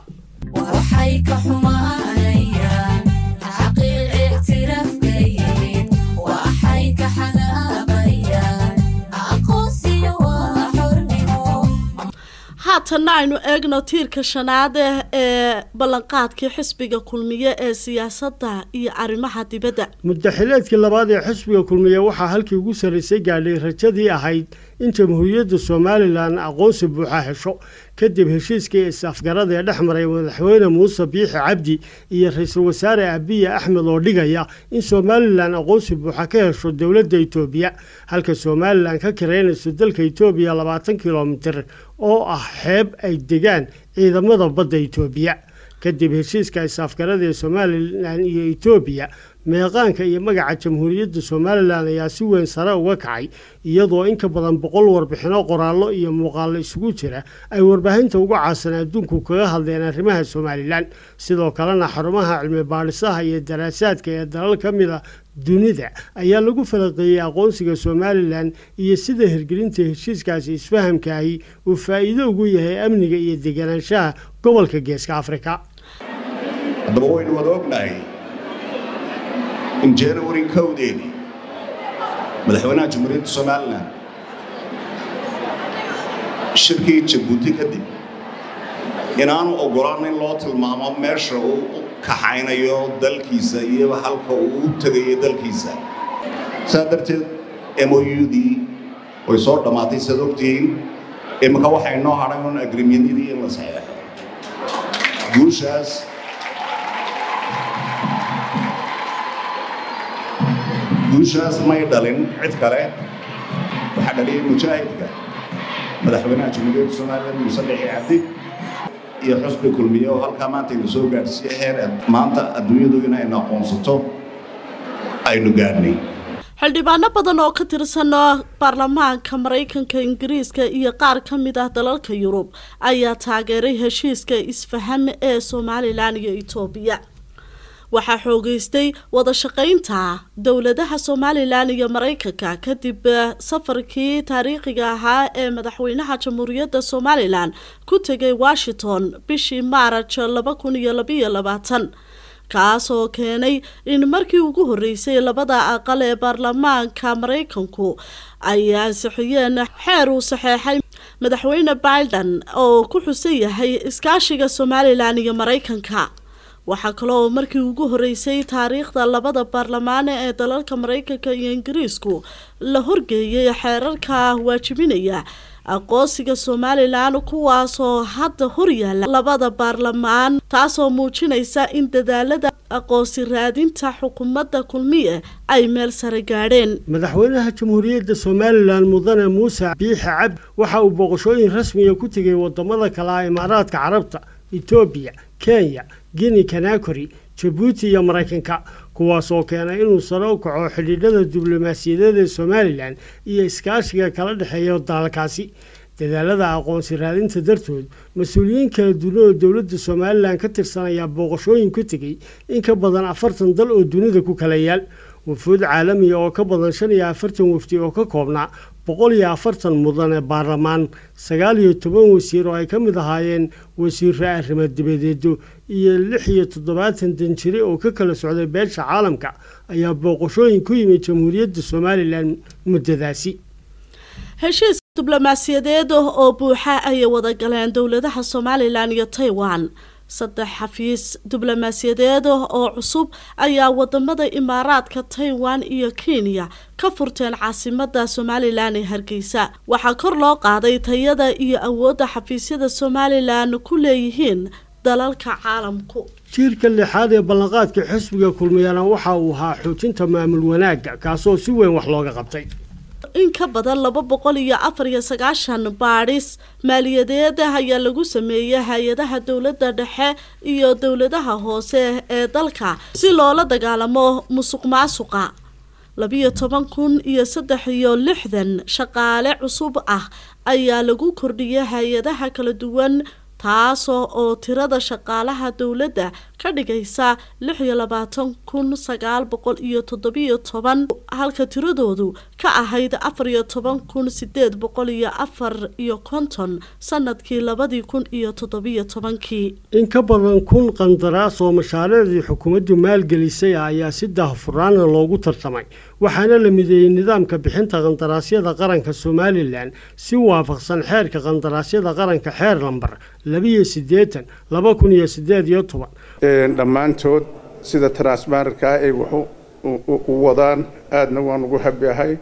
haatanna aynu eegno tiirka shanaad ee ballanqaadkii xisbiga kulmiye ee siyaasadda iyo arrimaha dibadda muddaxileedkii labaad ee xisbiga kulmiye waxaa halkii ugu sarraysay gaadhay rajadii ahayd in jamhuuriyadda somalilan aqoonsi buuxa hesho kadib heshiiskii is-afgarada ee dhex maray madaxweyne muuse biixi cabdi iyo ra-iisul wasaare abiye axmed oo dhigaya in somalilan aqoonsi buuxa ka hesho dowladda itoobiya halka somalilan ka kiraynayso dalka itoobiya labaatan kilomitir oo ah xeeb ay degaan ciidamada badda itoobiya kadib heshiiska is-afgarada ee somalilan iyo itoobiya meeqaanka iyo magaca jamhuuriyadda somalilan ayaa si weyn sare uga kacay iyadoo in ka badan boqol warbixino qoraallo iyo muuqaallo isugu jira ay warbaahinta uga caasan adduunku kaga hadleen arrimaha somalilan sidoo kalena xarumaha cilmi baadhisaha iyo daraasaadka ee dalal ka mid a dunida ayaa lagu falaqeeyey aqoonsiga somalilan iyo sida hirgelinta heshiiskaasi isfahamkaahi uu faa'iido ugu yahay amniga iyo deganaanshaha gobolka geeska afrika haddaba waynu wada ognahay in january kowdeedii madaxweynaha jamhuuriyadda somalilan shirkii jabuuti kadib inaanu ogolaan in loo tilmaamo meesha uu u kaxaynayo dalkiisa iyo halka uu u tegayo dalkiisa saa darteed moudii way soo dhammaatay saad ogtihiin iminka waxay noo hadhay un agrimyadidii in la saxeexo guushaas guushaas may dhalin cid kale waxaa dhaliyay mujaahidka madaxweynaha jamhuuriyadda somalilan muuse bixi cabdi iyo xusbi kulmiye oo halkaa maanta aynu soo gaadhsiiye heer maanta adduunyadu inaynu aqoonsato aynu gaadhnay xildhibaano badan oo ka tirsan baarlamaanka maraykanka ingiriiska iyo qaar ka mid ah dalalka yurub ayaa taageeray heshiiska isfaham ee somalilan iyo itoobiya waxaa xoogeystay wada shaqaynta dowladaha somalilan iyo maraykanka kadib safarkii taariikhiga ahaa ee madaxweynaha jamhuuriyadda somalilan ku tegay washington bishii maaraj laba kun iyo labaiyo labaatan kaas oo keenay in markii ugu horreysay labada aqal ee baarlamaanka maraykanku ay ansixiyeen xeer uu saxeexay madaxweyne biden oo ku xusan yahay iskaashiga somalilan iyo maraykanka waxaa kaloo markii ugu horreysay taariikhda labada baarlamaane ee dalalka maraykanka iyo ingiriisku la horgeeyay xeerarka waajibinaya aqoonsiga somalilan kuwaasoo hadda horyaala labada baarlamaan taasoo muujinaysa in dadaalada aqoonsi raadinta xukuumadda kulmiye ay meel sare gaadheen madaxweynaha jamhuuriyadda somalilan mudane muuse biixi cabdi waxa uu booqashooyin rasmiya ku tegay wadamada kale ah imaaraadka carabta etoobiya kenya guinea kanakori jabuuti iyo maraykanka kuwaasoo keenay inuu sare u kaco xidhiidhada diblomaasiyadeed ee somalilan iyo iskaashiga kala dhexeeya dalalkaasi dadaalada aqoonsi raadinta dartood mas-uuliyiin kala duwan oo dowladda somalilan ka tirsan ayaa booqashooyin ku tegey in ka badan afartan dal oo dunida ku kala yaal wafuud caalamiya oo ka badan shan iyo afartan wafdi oo ka koobnaa boqol iyo afartan mudane baarlamaan sagaal iyo toban wasiir oo ay ka mid ahaayeen wasiiro arrimo dibadeedo iyo lix iyo toddobaatan danjire oo ka kala socday beesha caalamka ayaa booqashooyin ku yimid jamhuuriyadda somalilan muddadaasi heshiis diblomaasiyadeed oo buuxa ayay wada galeen dowladaha somalilan iyo taiwan saddex xafiis diblomaasiyadeed oo cusub ayaa wadamada imaaraadka taiwan iyo kenya ka furteen caasimada somalilan ee hargeysa waxaa kor loo qaaday tayada iyo awoodda xafiisyada somalilan ku leeyihiin dalalka caalamku jiirka lixaad ee ballanqaadka xisbiga kulmiyana waxa uu ahaa xoojinta maamul wanaagga kaasoo si weyn wax looga qabtay in ka badan laba boqol iyo afar iyo sagaashan baadhis maaliyadeed ayaa lagu sameeyey hay-adaha dowladda dhexe iyo dowladaha hoose ee dalka si loola dagaalamo musuq maasuqa labiyo toban kun iyo saddex iyo lixdan shaqaale cusub ah ayaa lagu kordhiyay hay-adaha kala duwan taasoo oo tirada shaqaalaha dowladda ka dhigaysa lix iyo labaatan kun sagaal boqol iyo toddobiyo toban halka tiradoodu ka ahayd afar iyo toban kun sideed boqol iyo afar iyo konton sanadkii labadii kun iyo toddobiyo tobankii in ka badan kun qandaraas oo mashaariicdii xukuumaddu maalgelisay ayaa si daahfuraana loogu tartamay waxaana la mideeyey nidaamka bixinta qandaraasyada qaranka somalilan si waafaqsan xeerka qandaraasyada qaranka xeer lambar labiyo siddeetan laba kun iyo siddeed iyo toban dhammaantood sida transmarka ay wax u wadaan aadna waan ugu habiahay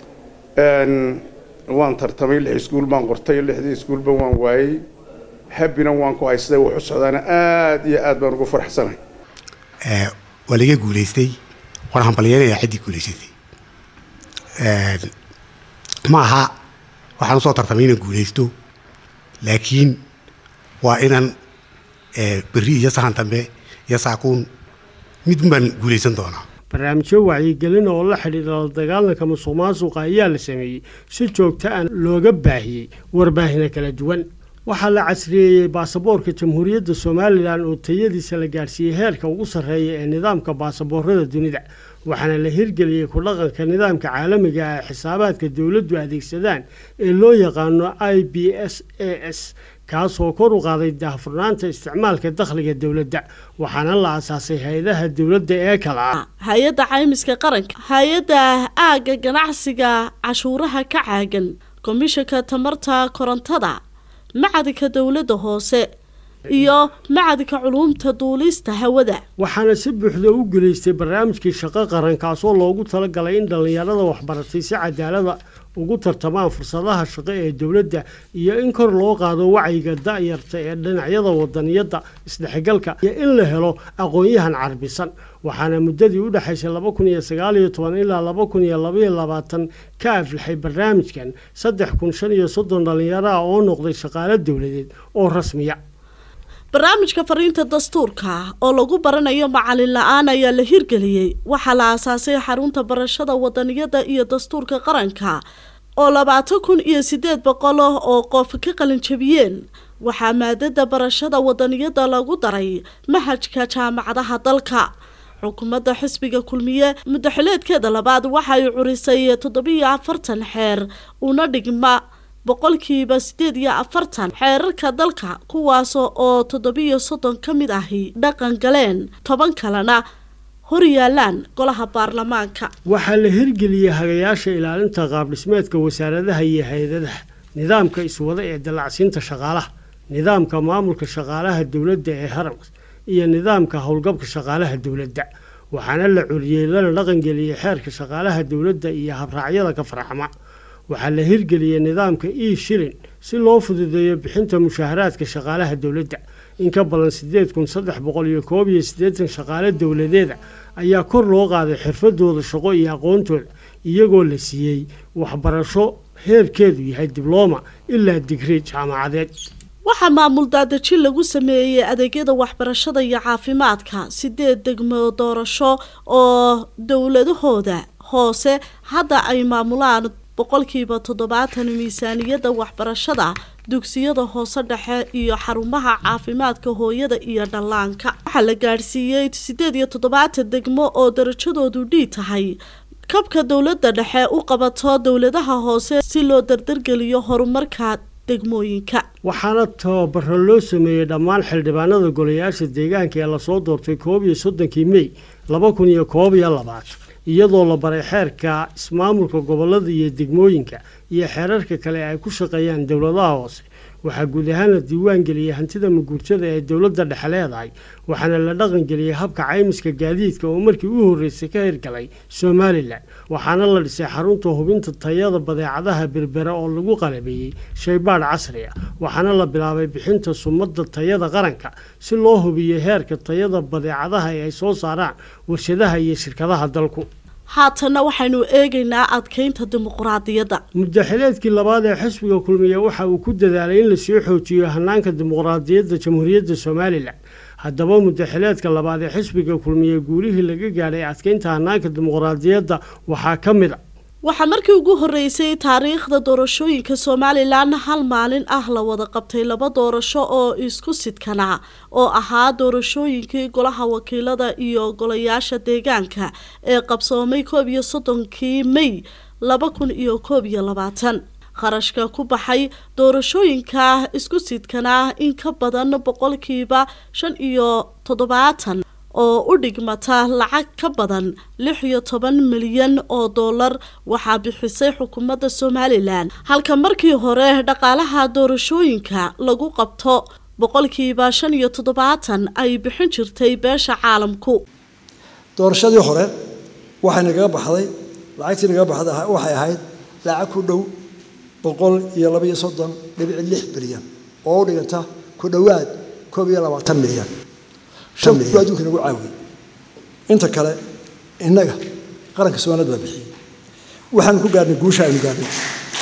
waan tartamay lix iskuul baan qortay lixdii iskuulba waan waayey habina waan ku haysaday wax u socdaana aad iyo aad baan ugu faraxsanahay waa laga guulaystay waan hambalyeynayaa ciddii guulaysatay ma aha waxaan usoo tartamay inaan guulaysto laakiin waa inaan berri iyo sahan dambe iyo saakuun mid baan guulaysan doonaa barnaamijyo wacyigelin oo la xidhiidha la dagaalanka musuq maasuqa ayaa la sameeyey si joogto ah looga baahiyey warbaahina kala duwan waxaa la casriyeeyey baasaboorka jamhuuriyadda somalilan oo tayadiisa la gaadhsiiyey heerka ugu sarreeya ee nidaamka baasaboorada dunida waxaana la hirgeliyey ku dhaqanka nidaamka caalamiga ah ee xisaabaadka dowladdu adeegsadaan ee loo yaqaano i b s a s kaasoo kor u qaaday daahfurnaanta isticmaalka dakhliga dowladda waxaana la asaasay hay-adaha dowladda ee kala ah hay-adda caymiska qaranka hay-adda aagga ganacsiga cashuuraha ka caagan komishanka tamarta korontada macadinka dowladda hoose iyo macadinka culuumta duulista hawada waxaana si buuxda u guulaystay barnaamijkii shaqo qaran kaasoo loogu talagalay in dhallinyarada waxbaratay si cadaalada ugu tartamaan fursadaha shaqo ee dowladda iyo in kor loo qaado wacyiga da'yarta ee dhinacyada wadaniyadda isdhexgalka iyo in la helo aqoon-yahan carbisan waxaana muddadii u dhexaysay laba kun iyo sagaal iyo toban ilaa laba kun iyo labaiyo labaatan ka aflaxay barnaamijkan saddex kun shan iyo soddon dhallinyaro ah oo noqday shaqaalo dowladeed oo rasmiya barnaamijka fariinta dastuurka oo lagu baranayo macalin la-aan ayaa la hirgeliyey waxaa la aasaasay xarunta barashada wadaniyada iyo dastuurka qaranka oo labaatan kun iyo sideed boqol oo qof ka qalinjabiyeen waxaa maadada barashada wadaniyada lagu daray mahajka jaamacadaha dalka xukuumadda xisbiga kulmiye muddaxileedkeeda labaad waxay curisay toddobiyo afartan xeer una dhigma boqolkiiba sideed iyo afartan xeerarka dalka kuwaas oo toddobiyo soddon ka mid ahi dhaqan galeen toban kalena hor yaalaan golaha baarlamaanka waxaa la hirgeliyey hagayaasha ilaalinta qaabdhismeedka wasaaradaha iyo hay-adaha nidaamka iswada ee dallacsiinta shaqaalaha nidaamka maamulka shaqaalaha dowladda ee haramka iyo nidaamka howlgabka shaqaalaha dowladda waxaana la curiyey lana dhaqangeliyey xeerka shaqaalaha dowladda iyo habraacyada ka farxama waxaa la hirgeliyey nidaamka e shilin si loo fududeeyo bixinta mushaaharaadka shaqaalaha dowladda in ka badan sideed kun saddex boqol iyo koob iyo siddeetan shaqaale dowladeeda ayaa kor loo qaaday xirfadooda shaqo iyo aqoontooda iyagoo la siiyey waxbarasho heerkeedu yahay diblooma ilaa digri jaamacadeed waxaa maamul daadejin lagu sameeyey adeegyada waxbarashada iyo caafimaadka sideed degmo doorasho oo dowladahooda hoose hadda ay maamulaan boqolkiiba toddobaatan miisaaniyadda waxbarashada dugsiyada hoose dhexe iyo xarumaha caafimaadka hooyada iyo dhallaanka waxaa la gaadhsiiyey sideed iyo toddobaatan degmo oo darajadoodu dhii tahay kabka dowladda dhexe u qabato dowladaha hoose si loo dardargeliyo horumarka degmooyinka waxaana tababaro loo sameeyey dhammaan xildhibaanada golayaasha deegaanka ee lasoo doortay koob iyo soddonkii mey laba kun iyo koob iyo labaad iyadoo la baray xeerka ismaamulka gobolada iyo degmooyinka iyo xeerarka kale ay ku shaqeeyaan dowladaha hoose waxaa guud ahaan la diiwaan geliyey hantida maguurtada ee dowladda dhexe leedahay waxaana la dhaqangeliyey habka caymiska gaadiidka oo markii u horreysay ka hirgalay somalilan waxaana la dhisay xarunta hubinta tayada badeecadaha berbere oo lagu qalabeeyey shaybaadh casri ah waxaana la bilaabay bixinta sumadda tayada qaranka si loo hubiyo heerka tayada badeecadaha ee ay soo saaraan warshadaha iyo shirkadaha dalku haatanna waxaynu eegaynaa adkeynta dimuqraadiyadda muddaxileedkii labaad ee xisbiga kulmiye waxa uu ku dadaalay in lasii xoojiyo hanaanka dimuqraadiyadda jamhuuriyadda somalilan haddaba muddaxileedka labaad ee xisbiga kulmiye guulihii laga gaadhay adkeynta hanaanka dimuqraadiyadda waxaa ka mid a waxaa markii ugu horreysay taariikhda doorashooyinka somalilan hal maalin ah la wada qabtay laba doorasho oo isku sidkanaa oo ahaa doorashooyinkii golaha wakiilada iyo golayaasha deegaanka ee qabsoomay koob iyo soddonkii mey laba kun iyo koob iyo labaatan kharashka ku baxay doorashooyinka isku sidkanaa in ka badan boqolkiiba shan iyo toddobaatan oo u dhigmata lacag ka badan lix iyo toban milyan oo dollar waxaa bixisay xukuumadda somalilan halka markii hore dhaqaalaha doorashooyinka lagu qabto boqolkiiba shan iyo toddobaatan ay bixin jirtay beesha caalamku doorashadii hore waxay nagaga baxday lacagtii nagaga baxday waxay ahayd lacag ku dhow boqol iyo laba iyo soddon dhibic lix bilyan oo u dhiganta ku dhowaad koob iyo labaatan milyan shan ku adduunka nagu caawiyey inta kale innaga qaranka soomaaliyad baa bixiyey waxaanu ku gaarnay guusha aynu gaarnay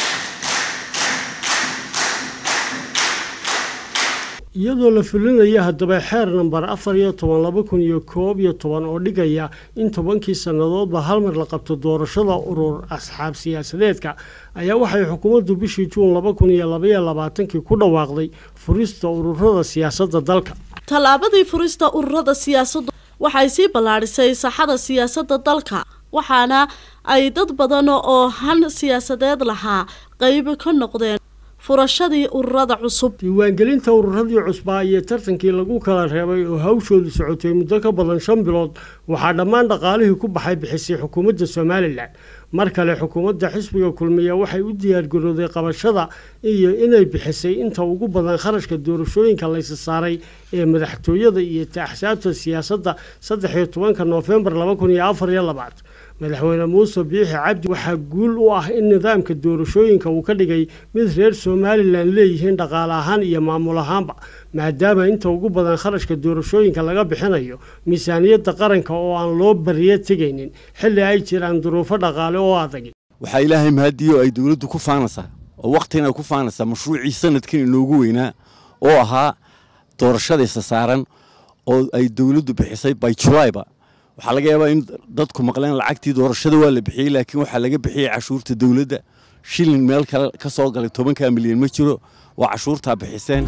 iyadoo la fulinayo haddaba xeer namber afar iyo toban laba kun iyo koob iyo toban oo dhigaya in tobankii sannadoodba hal mar la qabto doorashada urur asxaab siyaasadeedka ayaa waxay xukuumaddu bishii juun laba kun iyo labaiyo labaatankii ku dhawaaqday furista ururada siyaasadda dalka tallaabadii furista ururada siyaasaddu waxay sii ballaadhisay saxada siyaasadda dalka waxaana ay dad badan oo han siyaasadeed lahaa qayb ka noqdeen furashadii ururada cusub diiwaangelinta ururadii cusbaa iyo tartankii lagu kala reebay oo hawshoodu socotay muddo ka badan shan bilood waxaa dhammaan dhaqaalihii ku baxay bixisay xukuumadda somalilan mar kale xukuumadda xisbiga kulmiya waxay u diyaargarooday qabashada iyo inay bixisay inta ugu badan kharashka doorashooyinka laysa saaray ee madaxtooyada iyo axsaabta siyaasadda saddex iyo tobanka noofembar laba kun iyo afar iyo labaad madaxweyne muuse biixi cabdi waxaa guul u ah in nidaamka doorashooyinka uu ka dhigay mid reer somalilan leeyihiin dhaqaale ahaan iyo maamul ahaanba maadaama inta ugu badan kharashka doorashooyinka laga bixinayo miisaaniyadda qaranka oo aan loo bariyo tegaynin xilli ay jiraan duruufo dhaqaale oo adag waxaa ilaahay mahadiyo ay dowladdu ku faanaysaa oo wakhtigan ay ku faanaysaa mashruucii sanadkan inoogu weynaa oo ahaa doorashadaysa saaran oo ay dowladdu bixisay by julayba waxaa laga yaabaa in dadku maqleen lacagtii doorashada waa la bixiyey laakiin waxaa laga bixiyey cashuurta dowladda shilin meel kale ka soo galay tobankaa milyan ma jiro waa cashuurtaa bixiseen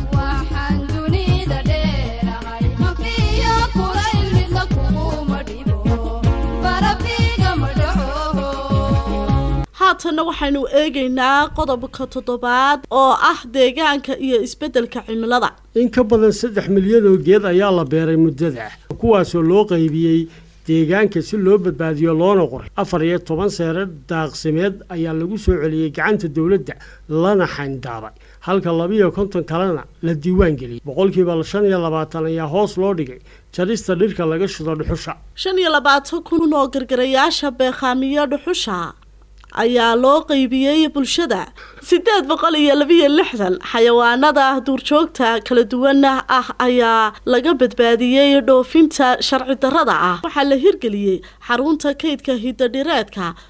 haatanna waxaynu eegaynaa qodobka toddobaad oo ah deegaanka iyo isbeddelka cimilada in ka badan saddex milyan oo geed ayaa la beeray muddada kuwaasoo loo qaybiyey deegaanka si loo badbaadiyo loona qoray afar iyo toban seere daaqsimeed ayaa lagu soo celiyey gacanta dowladda lana xayndaabay halka labiiyo konton kalena la diiwaan geliyey boqolkiiba shan iyo labaatan ayaa hoos loo dhigay jarista dhirka laga shido dhuxusha shan iyo labaatan kun oo gargarayaasha beekhaamiyo dhuxusha ayaa loo qeybiyey bulshada sideed boqol iyo labiyo lixdan xayawaanada duurjoogta kala duwan ah ayaa laga badbaadiyey dhoofinta sharci darrada ah waxaa la hirgeliyey xarunta kaydka hidadhireedka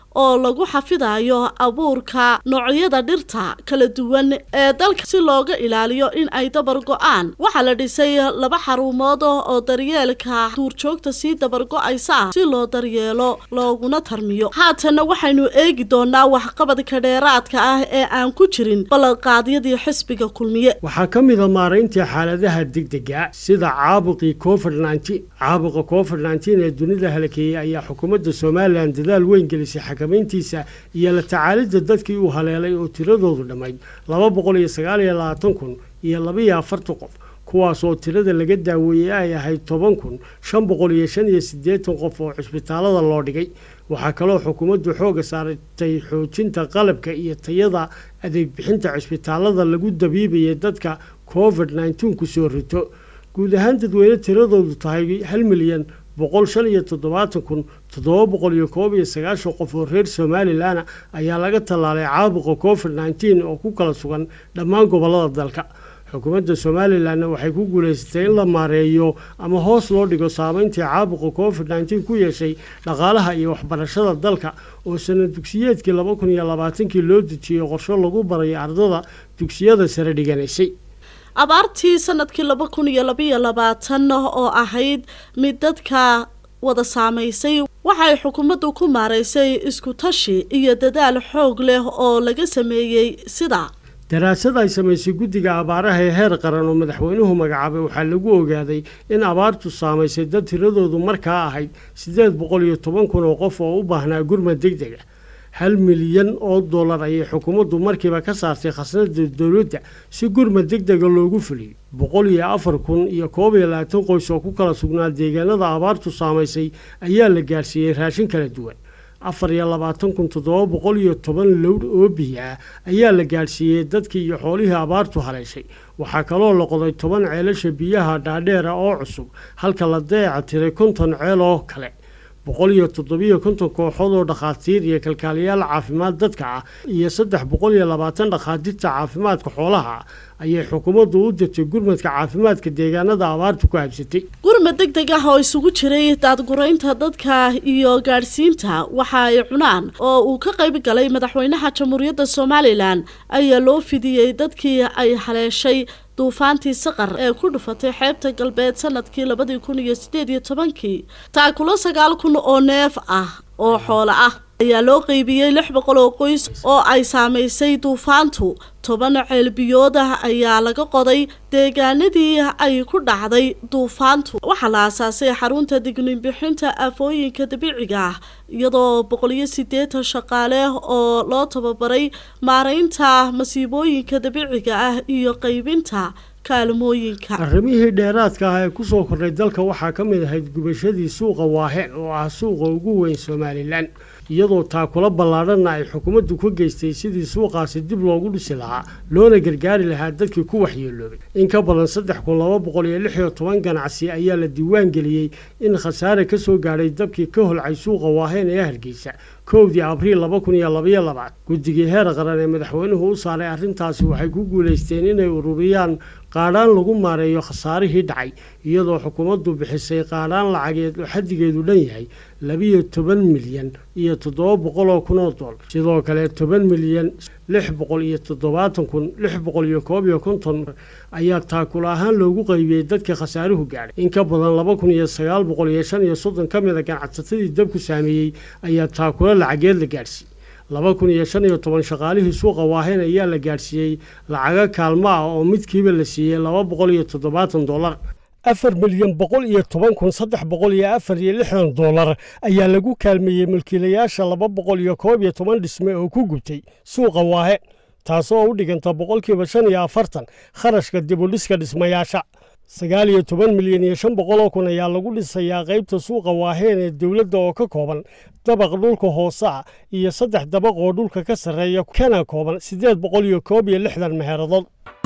oo lagu xafidayo abuurka noocyada dhirta kala duwan ee dalka si looga ilaaliyo in ay dabar go-aan waxaa la dhisay laba xarumood oo daryeelka duurjoogta sii dabar go-aysa si loo daryeelo looguna tarmiyo haatanna waxaynu eegi doonaa waxqabadka dheeraadka ah ee aan ku jirin ballanqaadyadii xisbiga kulmiye waxaa ka mid a maarayntii xaaladaha degdega sida caabuqii covid nneteen caabuqa covid nneteen ee dunida halakeeyey ayaa xukuumadda somalilan dadaal weyn gelisay xakamayntiisa iyo la tacaalidda dadkii uu haleelay oo tiradoodu dhammayd laba boqol iyo sagaal iyo labaatan kun iyo labaiyo afartan qof kuwaas oo tirada laga daaweeyey ay ahayd toban kun shan boqol iyo shan iyo siddeetan qof oo cisbitaalada loo dhigay waxaa kaloo xukuumaddu xooga saaratay xoojinta qalabka iyo tayada adeeg bixinta cisbitaalada lagu dabiibayay dadka covid nneteen kusoo rito guud ahaan dadweyne tiradoodu tahay hal milyan boqol shan iyo toddobaatan kun toddoba boqol iyo koob iyo sagaashan qof oo reer somalilan ayaa laga tallaalay caabuqa covid nneteen oo ku kala sugan dhammaan gobollada dalka xukuumadda somalilanna waxay ku guulaysatay in la maareeyo ama hoos loo dhigo saameyntii caabuqa covid nneteen ku yeeshay dhaqaalaha iyo waxbarashada dalka oo sanad dugsiyeedkii laba kun iyo labaatankii loo dejiyey qorsho lagu barayo ardada dugsiyada sare dhiganaysay abaartii sanadkii laba kun iyo labaiyo labaatan oo ahayd mid dadka wada saamaysay waxay xukuumaddu ku maaraysay isku tashi iyo dadaal xoog leh oo laga sameeyey sida daraasad ay samaysay guddiga abaaraha ee heer qaran oo madaxweynuhu magacaabay waxaa lagu ogaaday in abaartu saamaysay dad tiradoodu markaa ahayd siddeed boqol iyo toban kun oo qof oo u baahnaa gurmad deg deg ah hal milyan oo dollar ayay xukuumaddu markiiba ka saartay khasnada dowladda si gurmad deg dega loogu fuliyo boqol iyo afar kun iyo koob iyo labaatan qoys oo ku kala sugnaa deegaanada abaartu saamaysay ayaa la gaarsiiyey raashin kala duwan afar iyo labaatan kun toddoba boqol iyo toban lowr oo biyo ah ayaa la gaadhsiiyey dadkii iyo xoolihii abaartu haleeshay waxaa kaloo la qoday toban ceelasha biyaha dhaadheera oo cusub halka la dayaca tiray konton ceel oo kale boqol iyo toddobiyo konton kooxood oo dhakhaatiir iyo kalkaaliyaal caafimaad dadka ah iyo saddex boqol iyo labaatan dhakhaatiirta caafimaadka xoolaha ah ayay xukuumaddu u dirtay gurmadka caafimaadka deegaanada abaartu ku habsatay gurmad deg deg ah oo isugu jiray daadguraynta dadka iyo gaadhsiinta waxa ay cunaan oo uu ka qayb galay madaxweynaha jamhuuriyadda somalilan ayaa loo fidiyey dadkii ay haleeshay duufaantii saqar ee ku dhufatay xeebta galbeed sanadkii labadii kun iyo sideed iyo tobankii taakulo sagaal kun oo neef ah oo xoolo ah ayaa loo qeybiyey lix boqol oo qoys oo ay saamaysay duufaantu toban ceelbiyood ah ayaa laga qoday deegaanadii ay ku dhacday duufaantu waxaa la aasaasay xarunta digninbixinta aafooyinka dabiiciga ah iyadoo boqol iyo siddeetan shaqaale oo loo tababaray maaraynta masiibooyinka dabiiciga ah iyo qaybinta kaalmooyinka arrimihii dheeraadka ah ee kusoo kordhay dalka waxaa ka mid ahayd gubashadii suuqa waaheen oo ah suuqa ugu weyn somalilan iyadoo taakula ballaadhanna ay xukuumaddu ka geystay sidii suuqaasi dib loogu dhisi lahaa loona gargaari lahaa dadkii ku waxyeeloobay in ka badan saddex kun laba boqol iyo lix iyo toban ganacsi ayaa la diiwaan geliyey in khasaare ka soo gaadhay dabkii ka holcay suuqa waaheen ee hargeysa kowdii abriil laba kun iyo labaiyo labaad guddigii heer qaran ee madaxweynuhu u saaray arrintaasi waxay ku guulaysteen inay ururiyaan qaadhaan lagu maareeyo khasaarihii dhacay iyadoo xukuumaddu bixisay qaadhaan lacageed oo xaddigeedu dhan yahay labiyo toban milyan iyo toddoba boqol oo kun oo dollar sidoo kale toban milyan lix boqol iyo toddobaatan kun lix boqol iyo koob iyo konton ayaa taakul ahaan loogu qaybiyey dadka khasaaruhu gaadhay in ka badan laba kun iyo sagaal boqol iyo shan iyo soddon ka mid a ganacsatadii dabku saameeyey ayaa taakula lacageed la gaadhsiiyey laba kun iyo shan iyo toban shaqaalihii suuqa waaheen ayaa la gaadhsiiyey lacago kaalmo ah oo midkiiba la siiyey laba boqol iyo toddobaatan dollar afar milyan boqol iyo toban kun saddex boqol iyo afar iyo lixdan dollar ayaa lagu kaalmeeyey mulkiilayaasha laba boqol iyo koob iyo toban dhisme oo ku gubtay suuqa waahe taasoo u dhiganta boqolkiiba shan iyo afartan kharashka dibudhiska dhismayaasha sagaal iyo toban milyan iyo shan boqol oo kun ayaa lagu dhisayaa qaybta suuqa waaheen ee dowladda oo ka kooban dabaq dhulka hoose ah iyo saddex dabaq oo dhulka ka sarreeya kana kooban siddeed boqol iyo koob iyo lixdan meheeradood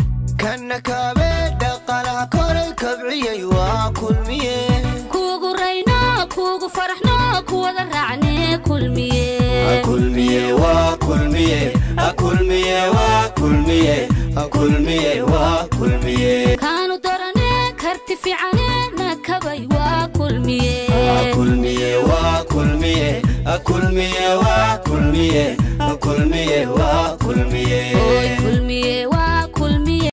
kana kaabe dhaqaalaha koray kabciyey waa kulmiye kuugu rayno kuugu faraxno kuwada raacne kulmiye kulmiye waa kulmiye kulmiye waa kulmiye kulmiye waa kulmiye kaanu darane karti fiicane nakabay waa kulmiye kulmiye waa kulmiye kulmiye waa kulmiye kulmiye waa kulmiye kulmiye waa